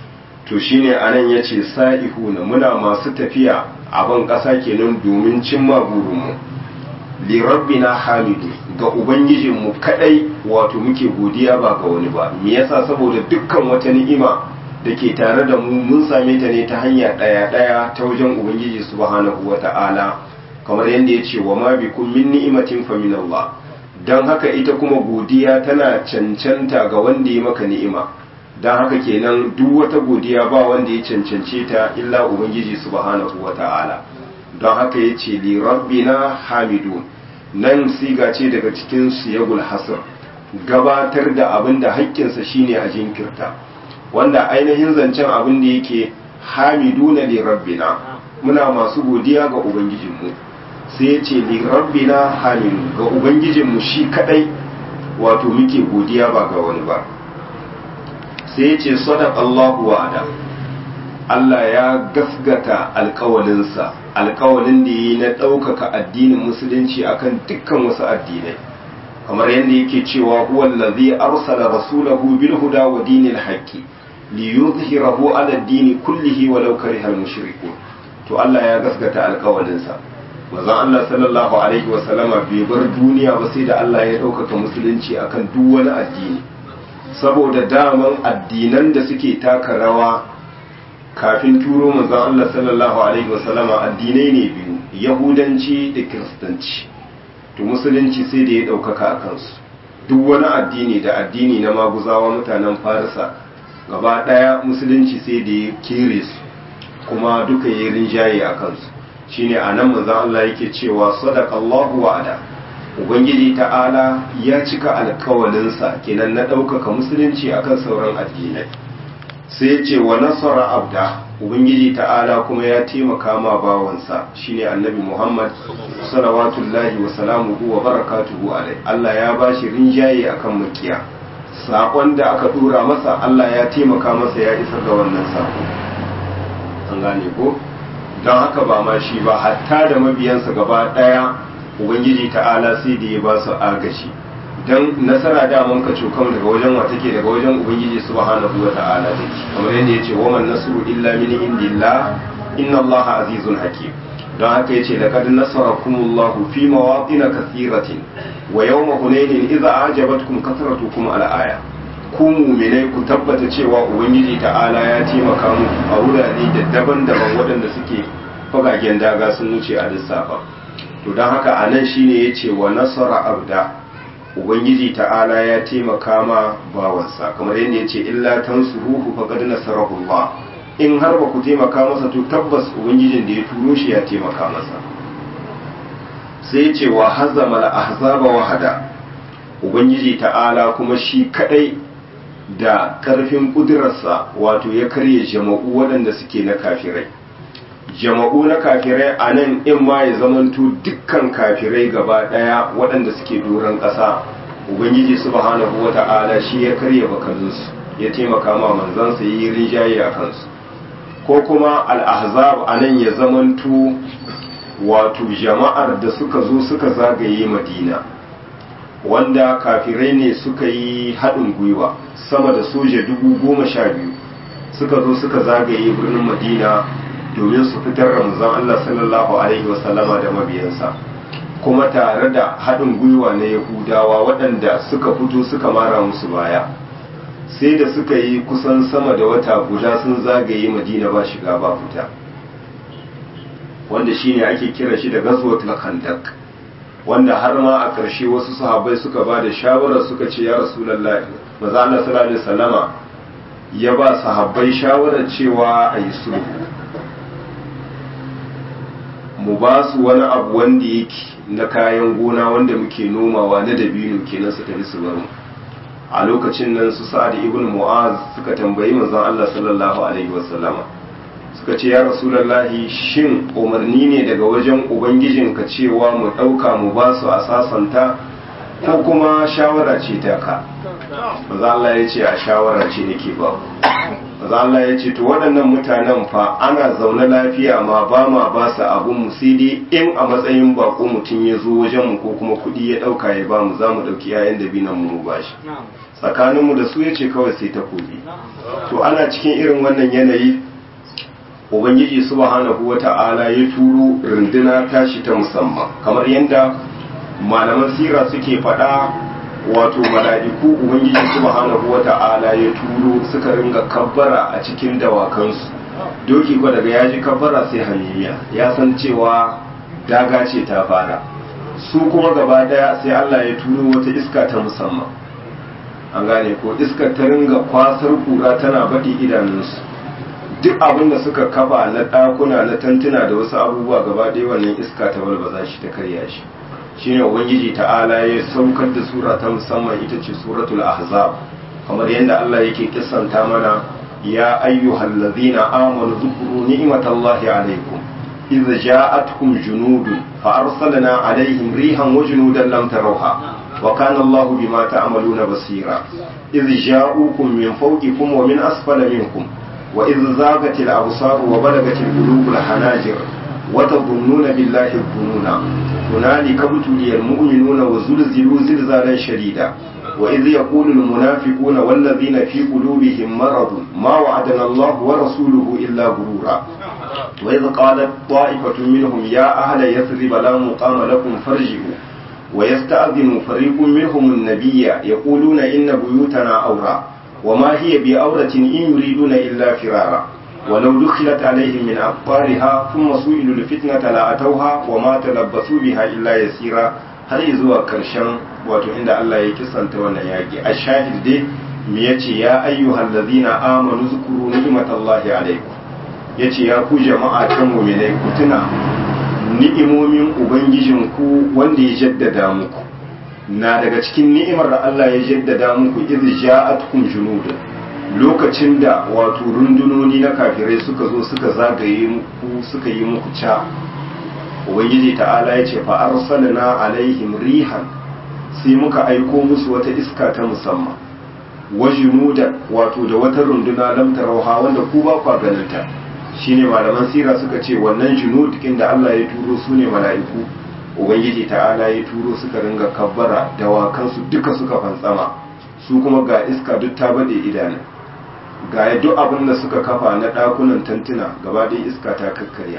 to shine anan yace sa'ihuna muna masu tafiya a ban ƙasa kenan domin cimma burinmu li rabbina hamidu ga ubangijinmu kadai wato muke godiya ba ga wani ba me yasa saboda dukkan wata ni'ima da ke tare da mu mun same ta ne ta hanya ɗaya ɗaya ta wajen ubangiji subhanahu wata'ala kamar yadda ya ce wa ma bikum min ni'imatin fa min Allah dan haka ita kuma godiya tana cancanta ga wanda ya maka ni'ima dan haka kenan duk wata godiya ba wanda ya cancance ta illa ubangiji subhanahu wata'ala don haka ya ce li rabbina hamidun nan siga ce daga cikin siyagul hasr gabatar da abin da haƙƙinsa shine a jinkirta wanda ainihin zancen abin da yake hamiduna li rabbina muna masu godiya ga ubangijinmu sai ya ce li rabbina hamidu ga ubangijinmu shi kadai wato muke godiya ba ga wani ba sai ya ce sadaq Allahu wa'ada Allah ya gasgata alkawalinsa alkawalin da yi na ɗaukaka addinin musulunci akan dukkan wasu addinai kamar yadda yake cewa huwa allazi arsala rasulahu bil huda wa dinil haqqi liyuzhirahu ala ad-dini kullihi walau karihal mushrikun to Allah ya gasgata alkawalinsa manzon Allah sallallahu alaihi wa sallama bai bar duniya ba sai da Allah ya ɗaukaka musulunci akan duk wani addini saboda daman addinan da suke taka rawa kafin turo manzon Allah sallallahu alaihi wasallama addinai ne biyu yahudanci da kiristanci to musulunci sai da ya ɗaukaka a kansu duk wani addini da addini na maguzawa mutanen farisa gaba ɗaya musulunci sai da ya kere su kuma duka ya rinjaye a kansu shine a nan manzon Allah yake cewa sadaqallahu wa'ada ubangiji ta'ala ya cika alkawalinsa kenan na ɗaukaka musulunci akan sauran addinai sai ya ce wa nasara abda ubangiji ta'ala kuma ya taimaka ma bawansa shine annabi muhammad salawatullahi wa salamuhu wa barakatuhu alai allah ya bashi rinjaye akan makiya saƙon da aka ɗora masa allah ya taimaka masa ya isar da wannan saƙo an gane ko don haka ba ma shi ba hatta da mabiyansa gaba ɗaya ubangiji ta'ala sai da ya ba su agashi don nasara daman ka cokan daga wajen wa take daga wajen ubangiji subhanahu wa ta'ala take kamar yadda yace wa man nasru illa min indillah inna allaha azizun hakim don haka yace laqad nasarakumullahu fi mawatin kathiratin wa yawma hunainin idza ajabatkum kathratukum ala aya ku mu'minai ku tabbata cewa ubangiji ta'ala ya taimaka muku a wurare da daban-daban waɗanda suke fagagen daga sun wuce a lissafa to don haka anan shine yace wa nasara abda ubangiji ta'ala ya taimaka ma bawansa kamar yadda ya ce illa tansuruhu faqad nasarahu Allah in har ba ku taimaka masa to tabbas ubangijin da ya turo shi ya taimaka masa sai ya ce wa hazama al-ahzaba wahada ubangiji ta'ala kuma shi kadai da karfin kudurarsa wato ya karye jama'u waɗanda suke na kafirai jama'u na kafirai a nan in ma ya zamanto dukkan kafirai gaba ɗaya waɗanda suke doron ƙasa ubangiji subhanahu wa ta'ala shi ya karya bakalinsu ya taimaka ma manzansa ya yi rinjaye a kansu ko kuma al'ahzab a nan ya zamanto wato jama'ar da suka zo suka zagaye madina wanda kafirai ne suka yi haɗin gwiwa sama da soja dubu goma sha biyu suka zo suka zagaye birnin madina domin su fitar ramazan Allah sallallahu Alaihi wasallama da mabiyansa kuma tare da haɗin gwiwa na yahudawa waɗanda suka fito suka mara musu baya sai da suka yi kusan sama da wata guda sun zagaye madina ba shiga ba fita wanda shine ake kira shi da gazwat khandak wanda har ma a ƙarshe wasu sahabbai suka ba da shawarar suka ce ya rasulullahi maza Allah sallallahu alaihi wasallama ya ba sahabbai shawarar cewa a yi sulhu mu ba su wani abu wanda yake na kayan gona wanda muke nomawa na dabino kenan su tafi su bar mu a lokacin nan su sa'ad ibn mu'az suka tambayi manzon Allah sallallahu alaihi wasallama suka ce ya rasulullahi shin umarni ne daga wajen ubangijinka cewa mu dauka mu ba su a sasanta ko kuma shawara ce ta ka manzon Allah ya ce a shawara ce nake ba maza Allah ya ce to waɗannan mutanen fa ana zaune lafiya ma ba ma ba su abun mu sai dai in a matsayin bako mutum ya zo wajen mu ko kuma kuɗi ya ɗauka ya ba mu za mu ɗauki yayan da binan mu ba shi tsakaninmu da su ya ce kawai sai takobi to ana cikin irin wannan yanayi ubangiji subhanahu wata'ala ya turo runduna tashi ta musamman kamar yadda malaman sira suke faɗa wato mala'iku ubangiji subhanahu wata'ala ya turo suka ringa kabbara a cikin dawakansu doki ko daga ya ji kabbara sai hamimiya ya san cewa daga ce ta fara su kuma gaba daya sai Allah ya turo wata iska ta musamman an gane ko iskar ta ringa kwasar kura tana baɗi idanunsu duk abin da suka kafa na ɗakuna na tantuna da wasu abubuwa gaba ɗaya wannan iska ta balbaza shi ta karya shi shine ubangiji ta'ala ya saukar da sura ta musamman ita ce suratul ahzab kamar yadda Allah yake kissanta mana ya ayyuhal ladzina amanu dhkuru ni'matallahi alaykum idh ja'atkum junudun fa arsalna alaihim rihan wa junudan lam tarawha wa kana Allahu bima ta'maluna basira idh ja'ukum min fawqikum wa min asfala minkum wa idh zaghatil absar wa balagatil qulubul hanajir wa tadhunnuna billahi dhununa هنالك ابتلي المؤمنون وزلزلوا زلزالا شديدا وإذ يقول المنافقون والذين في قلوبهم مرض ما وعدنا الله ورسوله إلا غرورا وإذ قالت طائفة منهم يا أهل يثرب لا مقام لكم فارجعوا ويستأذن فريق منهم النبي يقولون إن بيوتنا أورى وما هي بأورة إن يريدون إلا فرارا ولو دخلت عليهم من أقطارها ثم سئلوا الفتنة لأتوها وما تلبثوا بها إلا يسيرا har zuwa karshen wato inda Allah ya kisanta wannan yaki a shahid dai me yace ya ayyuhal ladina amanu zkuru ni'matallahi alaikum yace ya ku jama'a ta mu'minai ku tuna ni'imomin ubangijin ku wanda ya jaddada muku na daga cikin ni'imar da Allah ya jaddada muku idh ja'atkum junudun lokacin da wato rundunoni na kafirai suka zo suka zagaye muku suka yi muku ca ubangiji ta'ala ya ce fa arsalna alaihim rihan sai muka aiko musu wata iska ta musamman wajinuda wato da wata runduna lam tarauha wanda ku ba kwa ganinta shine malaman sira suka ce wannan junud da Allah ya turo su ne mala'iku ubangiji ta'ala ya turo suka ringa kabbara dawakansu duka suka fantsama su kuma ga iska duk ta bade idanun ga duk abin da suka kafa na ɗakunan tantuna gaba ɗaya iska ta kakkarya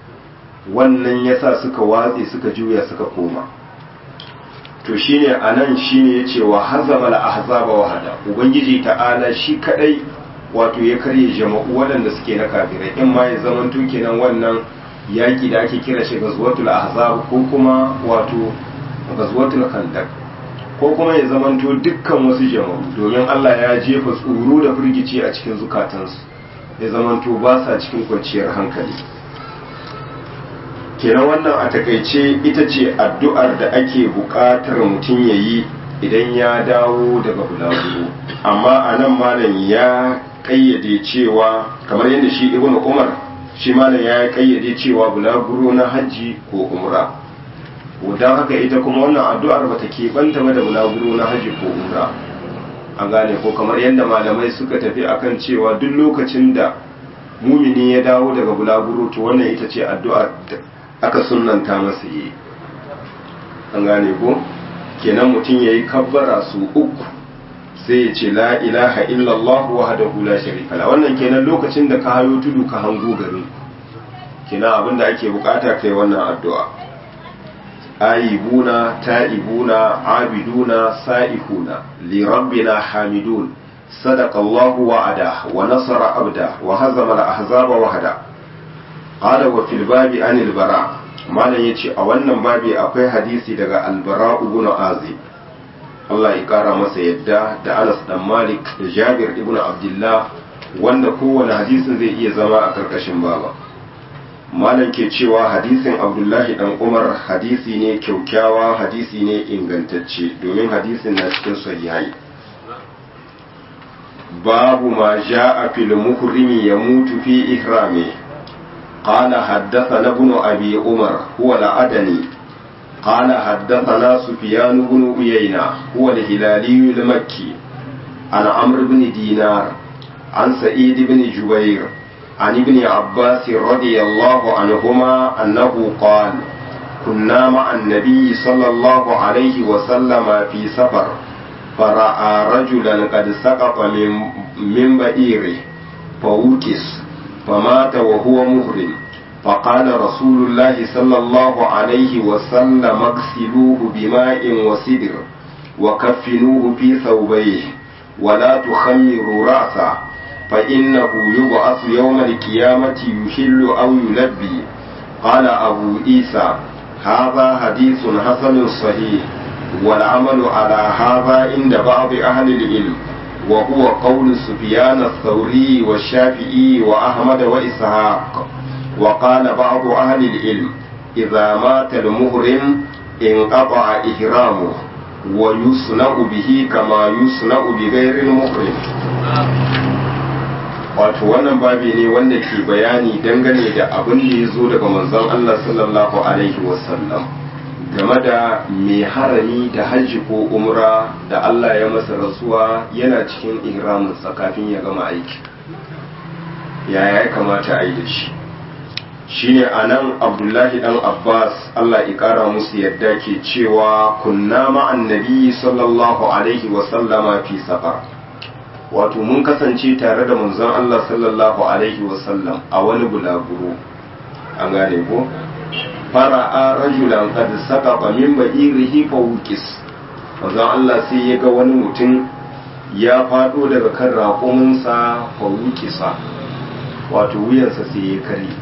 wannan yasa suka watse suka juya suka koma to shine anan shine yace wa hazama al ahzaba wahada ubangiji ta'ala shi kadai wato ya karye jama'u waɗanda suke na kafirai in ma ya zaman kenan wannan yaki da ake kira shi gazwatul ahzab ko kuma wato gazwatul khandaq ko kuma ya zamanto dukkan wasu jama'u domin Allah ya jefa tsoro da firgici a cikin zukatansu ya zamanto ba sa cikin kwanciyar hankali kenan wannan a takaice ita ce addu'ar da ake buƙatar mutum ya yi idan ya dawo daga bulaguro amma a nan malam ya ƙayyade cewa kamar yadda shi ibn umar shi malam ya ƙayyade cewa bulaguro na hajji ko umra don haka ita kuma wannan addu'ar bata keɓanta ba da bulaguro na hajji ko umra an gane ko kamar yadda malamai suka tafi akan cewa duk lokacin da mumini ya dawo daga bulaguro to wannan ita ce addu'ar da aka sunanta masa yi an gane ko kenan mutum ya yi kabbara su uku sai ya ce la ilaha illallah wahdahu la sharika la wannan kenan lokacin da ka hayo tudu ka hango garin kenan abin da ake bukata kai wannan addu'a ayibuna ta'ibuna abiduna sa'ihuna li rabbina hamidun صدق الله وعده ونصر عبده وهزم الأحزاب وحده قال وفي الباب عن البراء ما yace a wannan babi akwai hadisi daga albara ibn azib Allah ya kara masa yadda da Anas dan Malik da Jabir ibn Abdullah wanda kowane hadisin zai iya zama a karkashin baba malam ke cewa hadisin Abdullahi dan Umar hadisi ne kyaukyawa hadisi ne ingantacce domin hadisin na cikin sahihai باب ما جاء في المحرم يموت في إحرامه قال حدثنا ابن أبي عمر هو العدني قال حدثنا سفيان بن عيينة هو الهلالي المكي عن عمرو بن دينار عن سعيد بن جبير عن ابن عباس رضي الله عنهما أنه قال كنا مع النبي صلى الله عليه وسلم في سفر فرأى رجلا قد سقط من, من بئيره فوكس فمات وهو مهرم فقال رسول الله صلى الله عليه وسلم اغسلوه بماء وسدر وكفنوه في ثوبيه ولا تخمروا رأسه فإنه يبعث يوم القيامة يحل أو يلبي قال أبو عيسى هذا حديث حسن صحيح والعمل على هذا عند بعض أهل العلم وهو قول سفيان الثوري والشافعي وأحمد وإسحاق وقال بعض أهل العلم إذا مات المهرم انقطع إحرامه ويصنع به كما يصنع بغير المحرم wato wannan babi ne wanda ke bayani dangane da abin da ya zo daga manzon Allah sallallahu alaihi wasallam game da mai harami da hajji ko umra da Allah ya masa rasuwa yana cikin ihraminsa kafin ya gama aiki yaya ya kamata a yi da shi shine a nan abdullahi dan abbas Allah ya kara musu yadda ke cewa kunna ma'an nabi sallallahu alaihi wasallama fi safar wato mun kasance tare da manzon Allah sallallahu alaihi wasallam a wani bulaguro an gane ko fara'a rajulan qad saqata min ba'irihi fa wuqis manzon Allah sai ya ga wani mutum ya fado daga kan raƙuminsa fa wuqisa wato wuyansa sai ya kare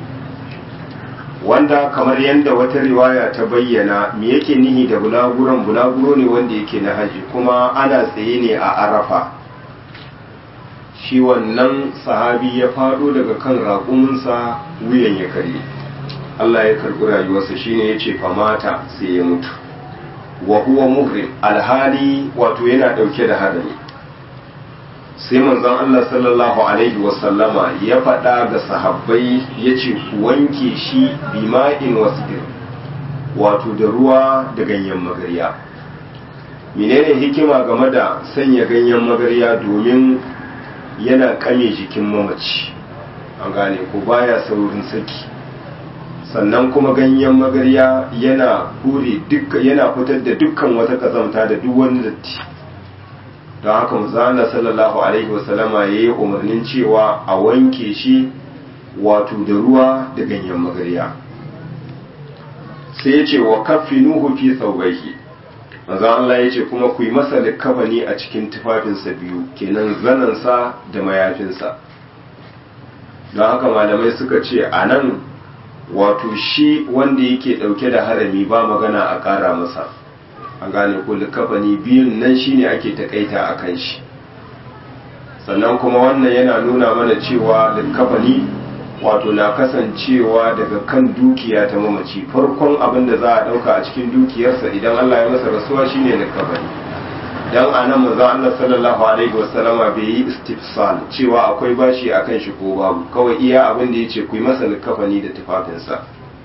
wanda kamar yadda wata riwaya ta bayyana me yake nihi da bulaguron bulaguro ne wanda yake na haji kuma ana tsaye ne a arafa shi wannan sahabi ya fado daga kan raƙuminsa wuyan ya kare Allah ya karɓi rayuwarsa shine ya ce famata sai ya mutu wa huwa muhrim alhali wato yana ɗauke da hadari sai manzon Allah sallallahu alaihi wasallama ya faɗa ga sahabbai ya ce ku wanke shi bima'in wasdir wato da ruwa da ganyen magarya menene hikima game da sanya ganyen magarya domin yana kame jikin mamaci an gane ko baya saurin saki sannan kuma ganyen magarya yana hure yana fitar da dukkan wata kazamta da duk wani datti don haka manzana sallallahu alaihi wasallama ya yi umarnin cewa a wanke shi wato da ruwa da ganyen magarya sai ya ce wa kaffinuhu fi thawbayhi manzo Allah ya ce kuma ku yi masa likafani a cikin tufafinsa biyu kenan zanansa da mayafinsa don haka malamai suka ce a nan wato shi wanda yake dauke da harami ba magana a kara masa an gane ko likafani biyun nan shine ake takaita a kan shi sannan kuma wannan yana nuna mana cewa likafani wato na kasancewa daga kan dukiya ta mamaci farkon abin da za a dauka a cikin dukiyarsa idan Allah ya masa rasuwa shine likafani dan anan manzo Allah sallallahu alaihi wasallama bai yi istifsal cewa akwai bashi akan shi ko babu kawai iya abin da yace ku yi masa likafani da tufafinsa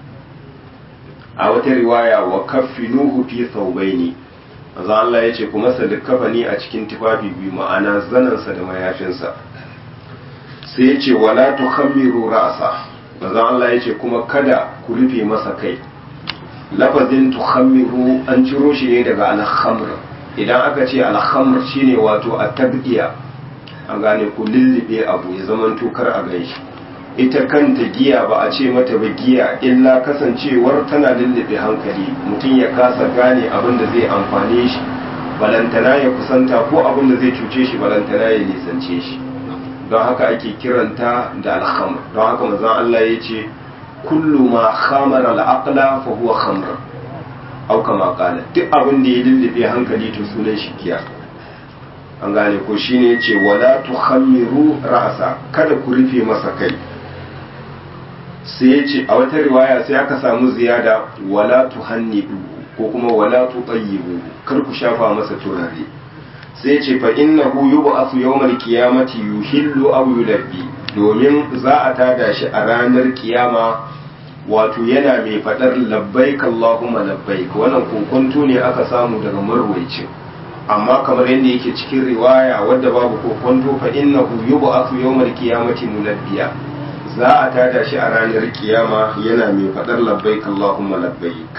a wata riwaya wa kaffinuhu fi thawbaini manzo Allah yace ku masa likafani a cikin tufafi biyu ma'ana zanansa da mayafinsa sai ya ce wala tukhammiru ra'sa manzon Allah ya ce kuma kada ku rufe masa kai lafazin tukhammiru an ciro shi ne daga al-khamr idan aka ce al-khamr shine wato at-tabdiya an gane ku lullube abu ya zaman tukar a ganshi ita kanta giya ba a ce mata ba giya illa kasancewar tana lullube hankali mutum ya kasa gane abin da zai amfane shi balantana ya kusanta ko abin da zai cuce shi balantana ya nisance shi don haka ake kiranta da alhamr don haka manzon Allah ya ce kullu ma khamara al-aqla fa huwa khamr au kama qala duk abin da ya lullube hankali to sunan shi giya an gane ko shine yace wala tukhammiru ra'sa kada ku rufe masa kai sai yace a wata riwaya sai aka samu ziyada wala tuhannidu ko kuma wala tutayyibu kar ku shafa masa turare sai ce fa innahu yub'athu yawmal qiyamati yuhillu aw yulabbi domin za a tada shi a ranar kiyama wato yana mai fadar labbaik allahumma labbaik wannan kokonto ne aka samu daga marwaicin amma kamar yadda yake cikin riwaya wadda babu kokonto fa innahu yub'athu yawmal qiyamati mulabbiya za a tada shi a ranar kiyama yana mai fadar labbaik Allahumma labbaik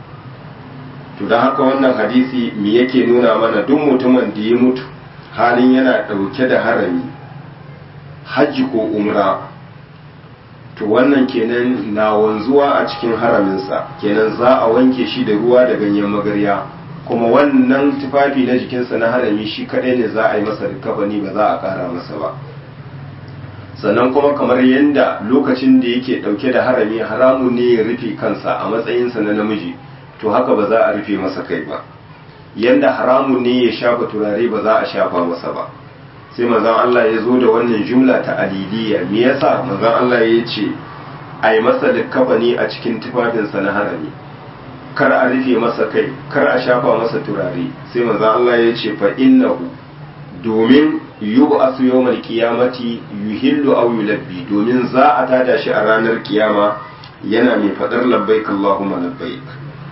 to dan haka wannan hadisi me yake nuna mana duk mutumin da ya mutu halin yana dauke da harami hajji ko umra to wannan kenan na wanzuwa a cikin haraminsa kenan za a wanke shi da ruwa da ganyen magarya kuma wannan tufafi na jikinsa na harami shi kadai ne za a yi masa rikabani ba za a kara masa ba sannan kuma kamar yadda lokacin da yake dauke da harami haramun ne ya rufe kansa a matsayinsa na namiji to haka ba za a rufe masa kai ba yadda haramun ne ya shafa turare ba za a shafa masa ba sai manzon Allah ya zo da wannan jumla ta aliliya me yasa manzon Allah ya ce a yi masa likafani a cikin tufafinsa na harami kar a rufe masa kai kar a shafa masa turare sai manzon Allah ya ce fa innahu domin yub'asu yawmal qiyamati yuhillu aw yulabbi domin za a tada shi a ranar kiyama yana mai fadar labbaik Allahumma labbaik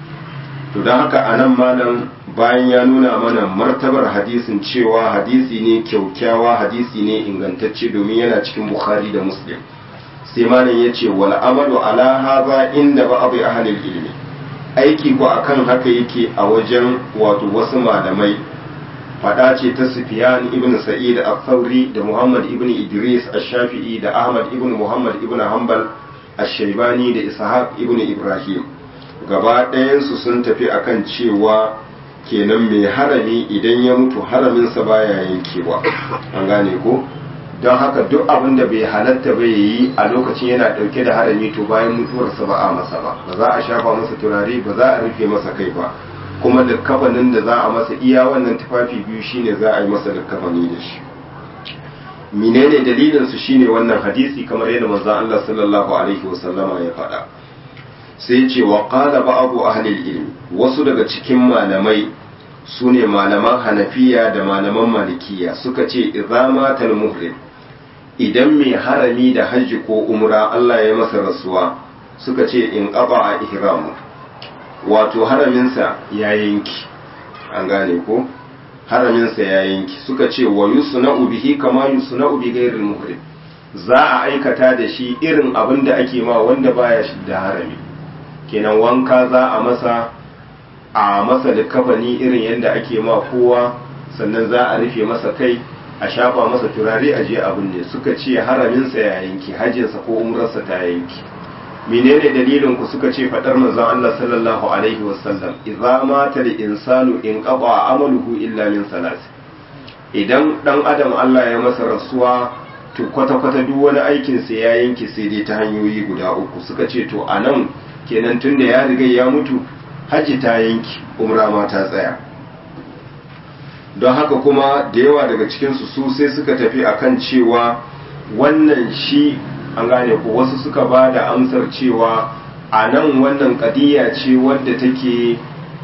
to don haka anan malam bayan ya nuna mana martabar hadisin cewa hadisi ne kyaukyawa hadisi ne ingantacce domin yana cikin bukhari da muslim sai malam ya ce wal amalu ala haza inda ba abu ahalil ilmi aiki ko akan haka yake a wajen wato wasu malamai fada ce ta sufyan ibn sa'id al-thawri da muhammad ibn idris ash-shafi'i da ahmad ibn muhammad ibn hanbal ash-shaybani da ishaq ibn ibrahim gaba ɗayansu sun tafi akan cewa kenan mai harami idan ya mutu haraminsa baya yankewa an gane ko don haka duk abin da bai halatta bai yi a lokacin yana ɗauke da harami to bayan mutuwarsa ba a masa ba ba za a shafa masa turare ba za a rufe masa kai ba kuma likkafanin da za a masa iya wannan tufafi biyu shine za a yi masa likkafani da shi menene dalilin su shine wannan hadisi kamar yadda manzon Allah sallallahu alaihi wasallama ya faɗa sai ce wa qala ba'du ahli ilmi wasu daga cikin malamai sune malaman hanafiya da malaman malikiya suka ce idza matal muhrim idan mai harami da hajji ko umra Allah ya masa rasuwa suka ce in qaba ihramu wato haraminsa ya yanki an gane ko haraminsa ya yanki suka ce wa yusna'u bihi kama yusna'u bi ghairil muhrim za a aikata da shi irin abin da ake ma wanda baya shi da harami kenan wanka za a masa a masa da kafani irin yadda ake ma kowa sannan za a rufe masa kai a shafa masa turare a je abin ne suka ce haraminsa ya yanki hajjinsa ko umrarsa ta yanki menene dalilin ku suka ce fadar manzon Allah sallallahu alaihi wasallam idza mata al insanu in qaba amaluhu illa min salas idan dan adam Allah ya masa rasuwa to kwata kwata duk wani aikin sa ya yanke sai dai ta hanyoyi guda uku suka ce to anan kenan tunda ya riga ya mutu hajji ta yanki umra ma ta tsaya don haka kuma da yawa daga cikinsu su sai suka tafi akan cewa wannan shi an gane ko wasu suka ba da amsar cewa a nan wannan kadiyya ce wadda take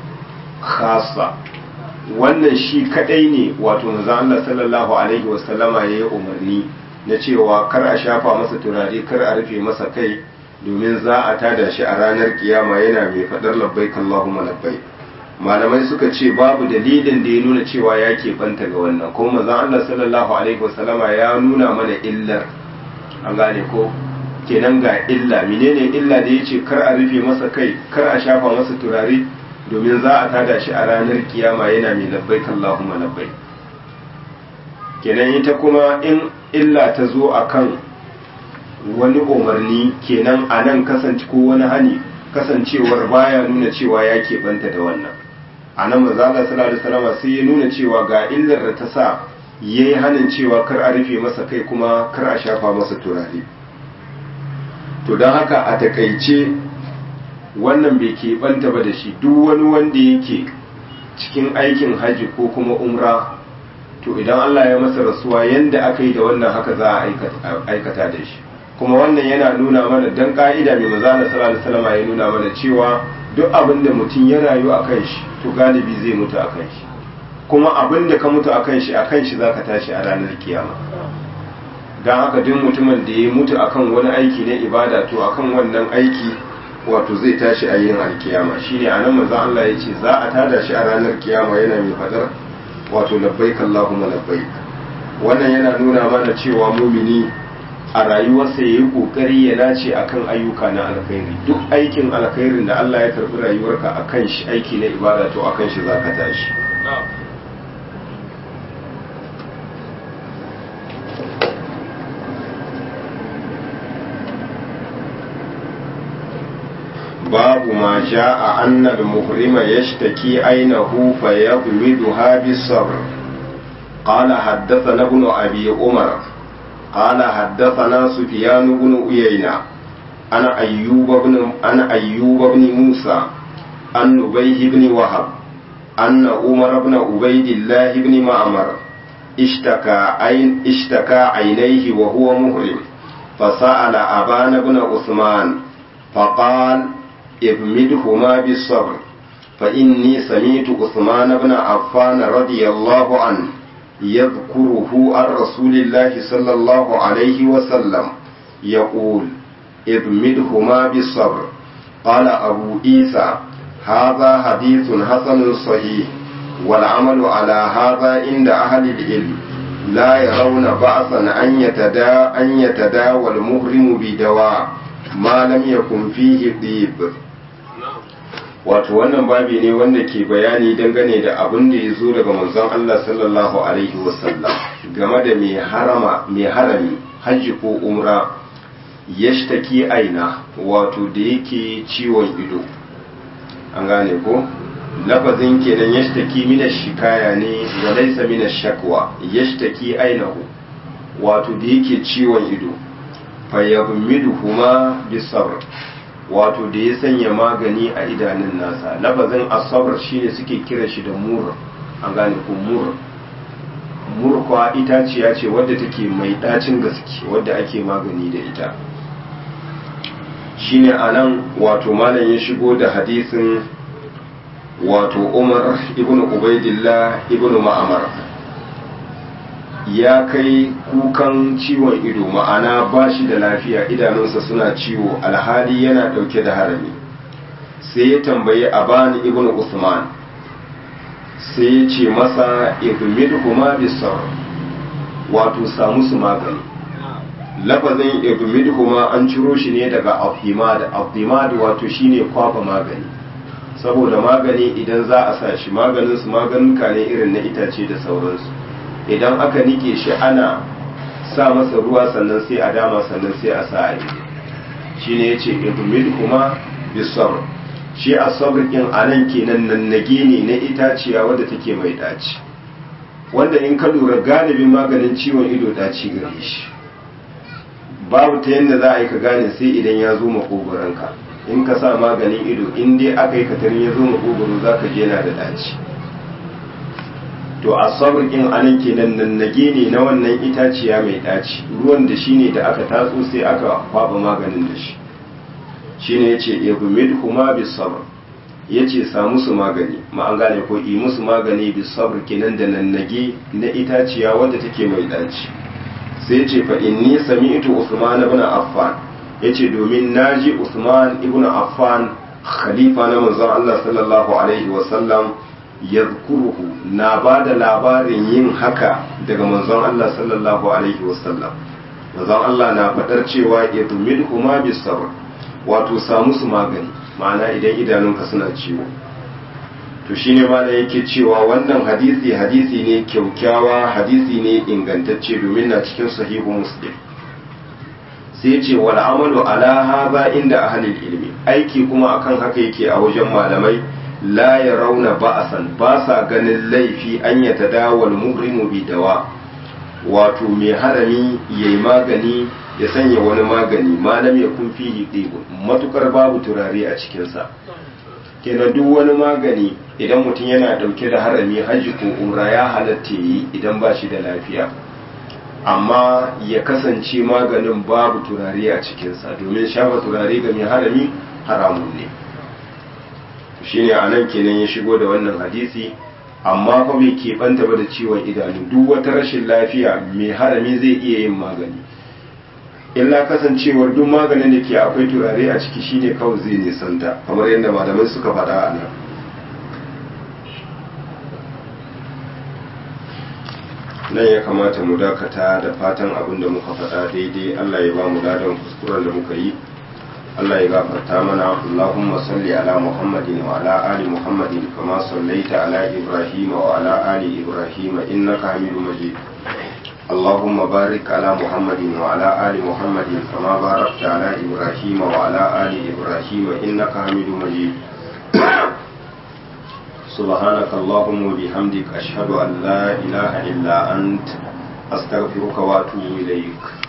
khasa wannan shi kadai ne wato manzon Allah sallallahu alaihi wasallama ya yi umarni na cewa kar a shafa masa turare kar a rufe masa kai domin za a tada shi a ranar kiyama yana mai faɗar labbaik Allahumma labbaik malamai suka ce babu dalilin da ya nuna cewa ya banta ga wannan kuma manzon Allah sallallahu alaihi wasallama ya nuna mana illar an gane ko kenan ga illa menene illa da yace kar a rufe masa kai kar a shafa masa turare domin za a tada shi a ranar kiyama yana mai labbaik Allahumma labbaik kenan ita kuma in illa ta zo akan wani umarni kenan a nan kasance ko wani hani kasancewar baya nuna cewa ya keɓanta da wannan a nan mazala sallallahu alaihi sai ya nuna cewa ga illar da ta sa ya yi hanin cewa kar a rufe masa kai kuma kar a shafa masa turare to don haka a takaice wannan bai keɓanta ba da shi duk wani wanda yake cikin aikin haji ko kuma umra to idan Allah ya masa rasuwa yanda aka yi da wannan haka za a aikata da shi kuma wannan yana nuna mana dan ka'ida mai mazana sallallahu alaihi wasallam ya nuna mana cewa duk abin da mutum ya rayu a kan shi to galibi zai mutu a kan shi kuma abin da ka mutu a kan shi a kan shi zaka tashi a ranar kiyama dan haka duk mutumin da ya mutu akan wani aiki na ibada to akan wannan aiki wato zai tashi a yin alkiyama shine anan manzon Allah ya ce za a tada shi a ranar kiyama yana mai fadar wato labbaik Allahumma labbaik wannan yana nuna mana cewa mumini a rayuwarsa ya yi kokari ya nace akan ayyuka na alkhairi duk aikin alkhairin da Allah ya karbi rayuwarka akan shi aiki na ibada to akan shi zaka tashi باب ما جاء أن المحرم يشتكي عينه فيغمدها بالصبر قال حدثنا ابن أبي عمر قال حدثنا سفيان بن عيينة أنا أيوب بن أنا أيوب بن موسى عن نبيه بن وهب أن عمر بن عبيد الله بن معمر اشتكى عين اشتكى عينيه وهو محرم فسأل أبان بن عثمان فقال ابمدهما بالصبر فإني سمعت عثمان بن عفان رضي الله عنه يذكره عن رسول الله صلى الله عليه وسلم يقول ابمدهما بالصبر قال أبو عيسى هذا حديث حسن صحيح والعمل على هذا عند أهل العلم لا يرون بأسا أن يتدا أن يتداوى المهرم بدواء ما لم يكن فيه طيب wato wannan babi ne wanda ke bayani dangane da abin da ya zo daga manzon Allah sallallahu alaihi wasallam game da mai harama mai harami hajji ko umra yashtaki aina wato da yake ciwon ido an gane ko lafazin kenan yashtaki mina shikaya ne wa laysa mina shakwa yashtaki ainahu wato da yake ciwon ido fayyabmiduhuma bisabr wato da ya sanya magani a idanun nasa lafazin asabar shine suke kira shi da mur an gane ko mur mur kwa itaciya ce wadda take mai dacin gaske wadda ake magani da ita shine anan wato malam ya shigo da hadisin wato umar ibn ubaidillah ibn ma'amar ya kai kukan ciwon ido ma'ana ba shi da lafiya idanunsa suna ciwo alhali yana ɗauke da harami sai ya tambayi abani ibn usman sai ya ce masa ibmid huma bisar wato samu su magani lafazin ibmid huma an ciro shi ne daga abdimad abdimad wato shine kwafa magani saboda magani idan za a sa shi maganin su maganuka ne irin na itace da sauransu idan aka nike shi ana sa masa ruwa sannan sai a dama sannan sai a sa a yi shi ne ya ce ibumil kuma bisabr shi a sabrikin a nan kenan nannage ne na itaciya wadda take mai daci wanda in ka lura galibin maganin ciwon ido daci gare shi babu ta yadda za a yi ka gane sai idan ya zo makogoranka in ka sa maganin ido in dai aka yi katarin ya zo makogoro za ka je yana da daci to a sabrikin anan kenan nannage ne na wannan itaciya mai ɗaci ruwan da shi ne da aka tatso sai aka kwaba maganin da shi shi ne ya ce ibumid kuma bis sabr ya ce sa musu magani ma an gane ko yi musu magani bis sabr kenan da nannage na itaciya wadda take mai ɗaci sai ya ce fa inni sami'tu usman ibn affan ya ce domin naji usman ibn affan khalifa na manzon Allah sallallahu alaihi wa sallam yadhkuruhu na ba da labarin yin haka daga manzon Allah sallallahu alaihi wasallam manzon Allah na faɗar cewa idmid huma bis sabr wato samu su magani ma'ana idan idanunka suna ciwo to shine ma da yake cewa wannan hadisi hadisi ne kyaukyawa hadisi ne ingantacce domin na cikin sahihu muslim sai ce wal amalu ala hadha inda ahlil ilmi aiki kuma akan haka yake a wajen malamai la ya rauna ba'asan ba sa ganin laifi an ya tadawal muhrimu bi dawa wato mai harami ya yi magani ya sanya wani magani malam ya kun fihi ɗibu matukar babu turare a cikinsa kenan duk wani magani idan mutum yana ɗauke da harami hajji ko umra ya halatta yi idan ba shi da lafiya amma ya kasance maganin babu turare a cikinsa domin shafa turare ga mai harami haramun ne shine a nan kenan ya shigo da wannan hadisi amma fa bai keɓanta ba da ciwon idanu duk wata rashin lafiya mai harami zai iya yin magani illa kasancewar duk maganin da ke akwai turare a ciki shine kawai zai nisanta kamar yadda malamai suka faɗa a nan nan ya kamata mu dakata da fatan abin da muka faɗa daidai Allah ya ba mu ladan kuskuren da muka yi Allah ya gafarta mana Allahumma salli ala Muhammadin wa ala ali Muhammadin kama sallaita ala Ibrahim wa ala ali Ibrahim innaka Hamidum Majid اللهم بارك على محمد وعلى آل محمد كما باركت على إبراهيم وعلى آل إبراهيم إنك حميد مجيد سبحانك اللهم وبحمدك أشهد أن لا إله إلا أنت أستغفرك وأتوب إليك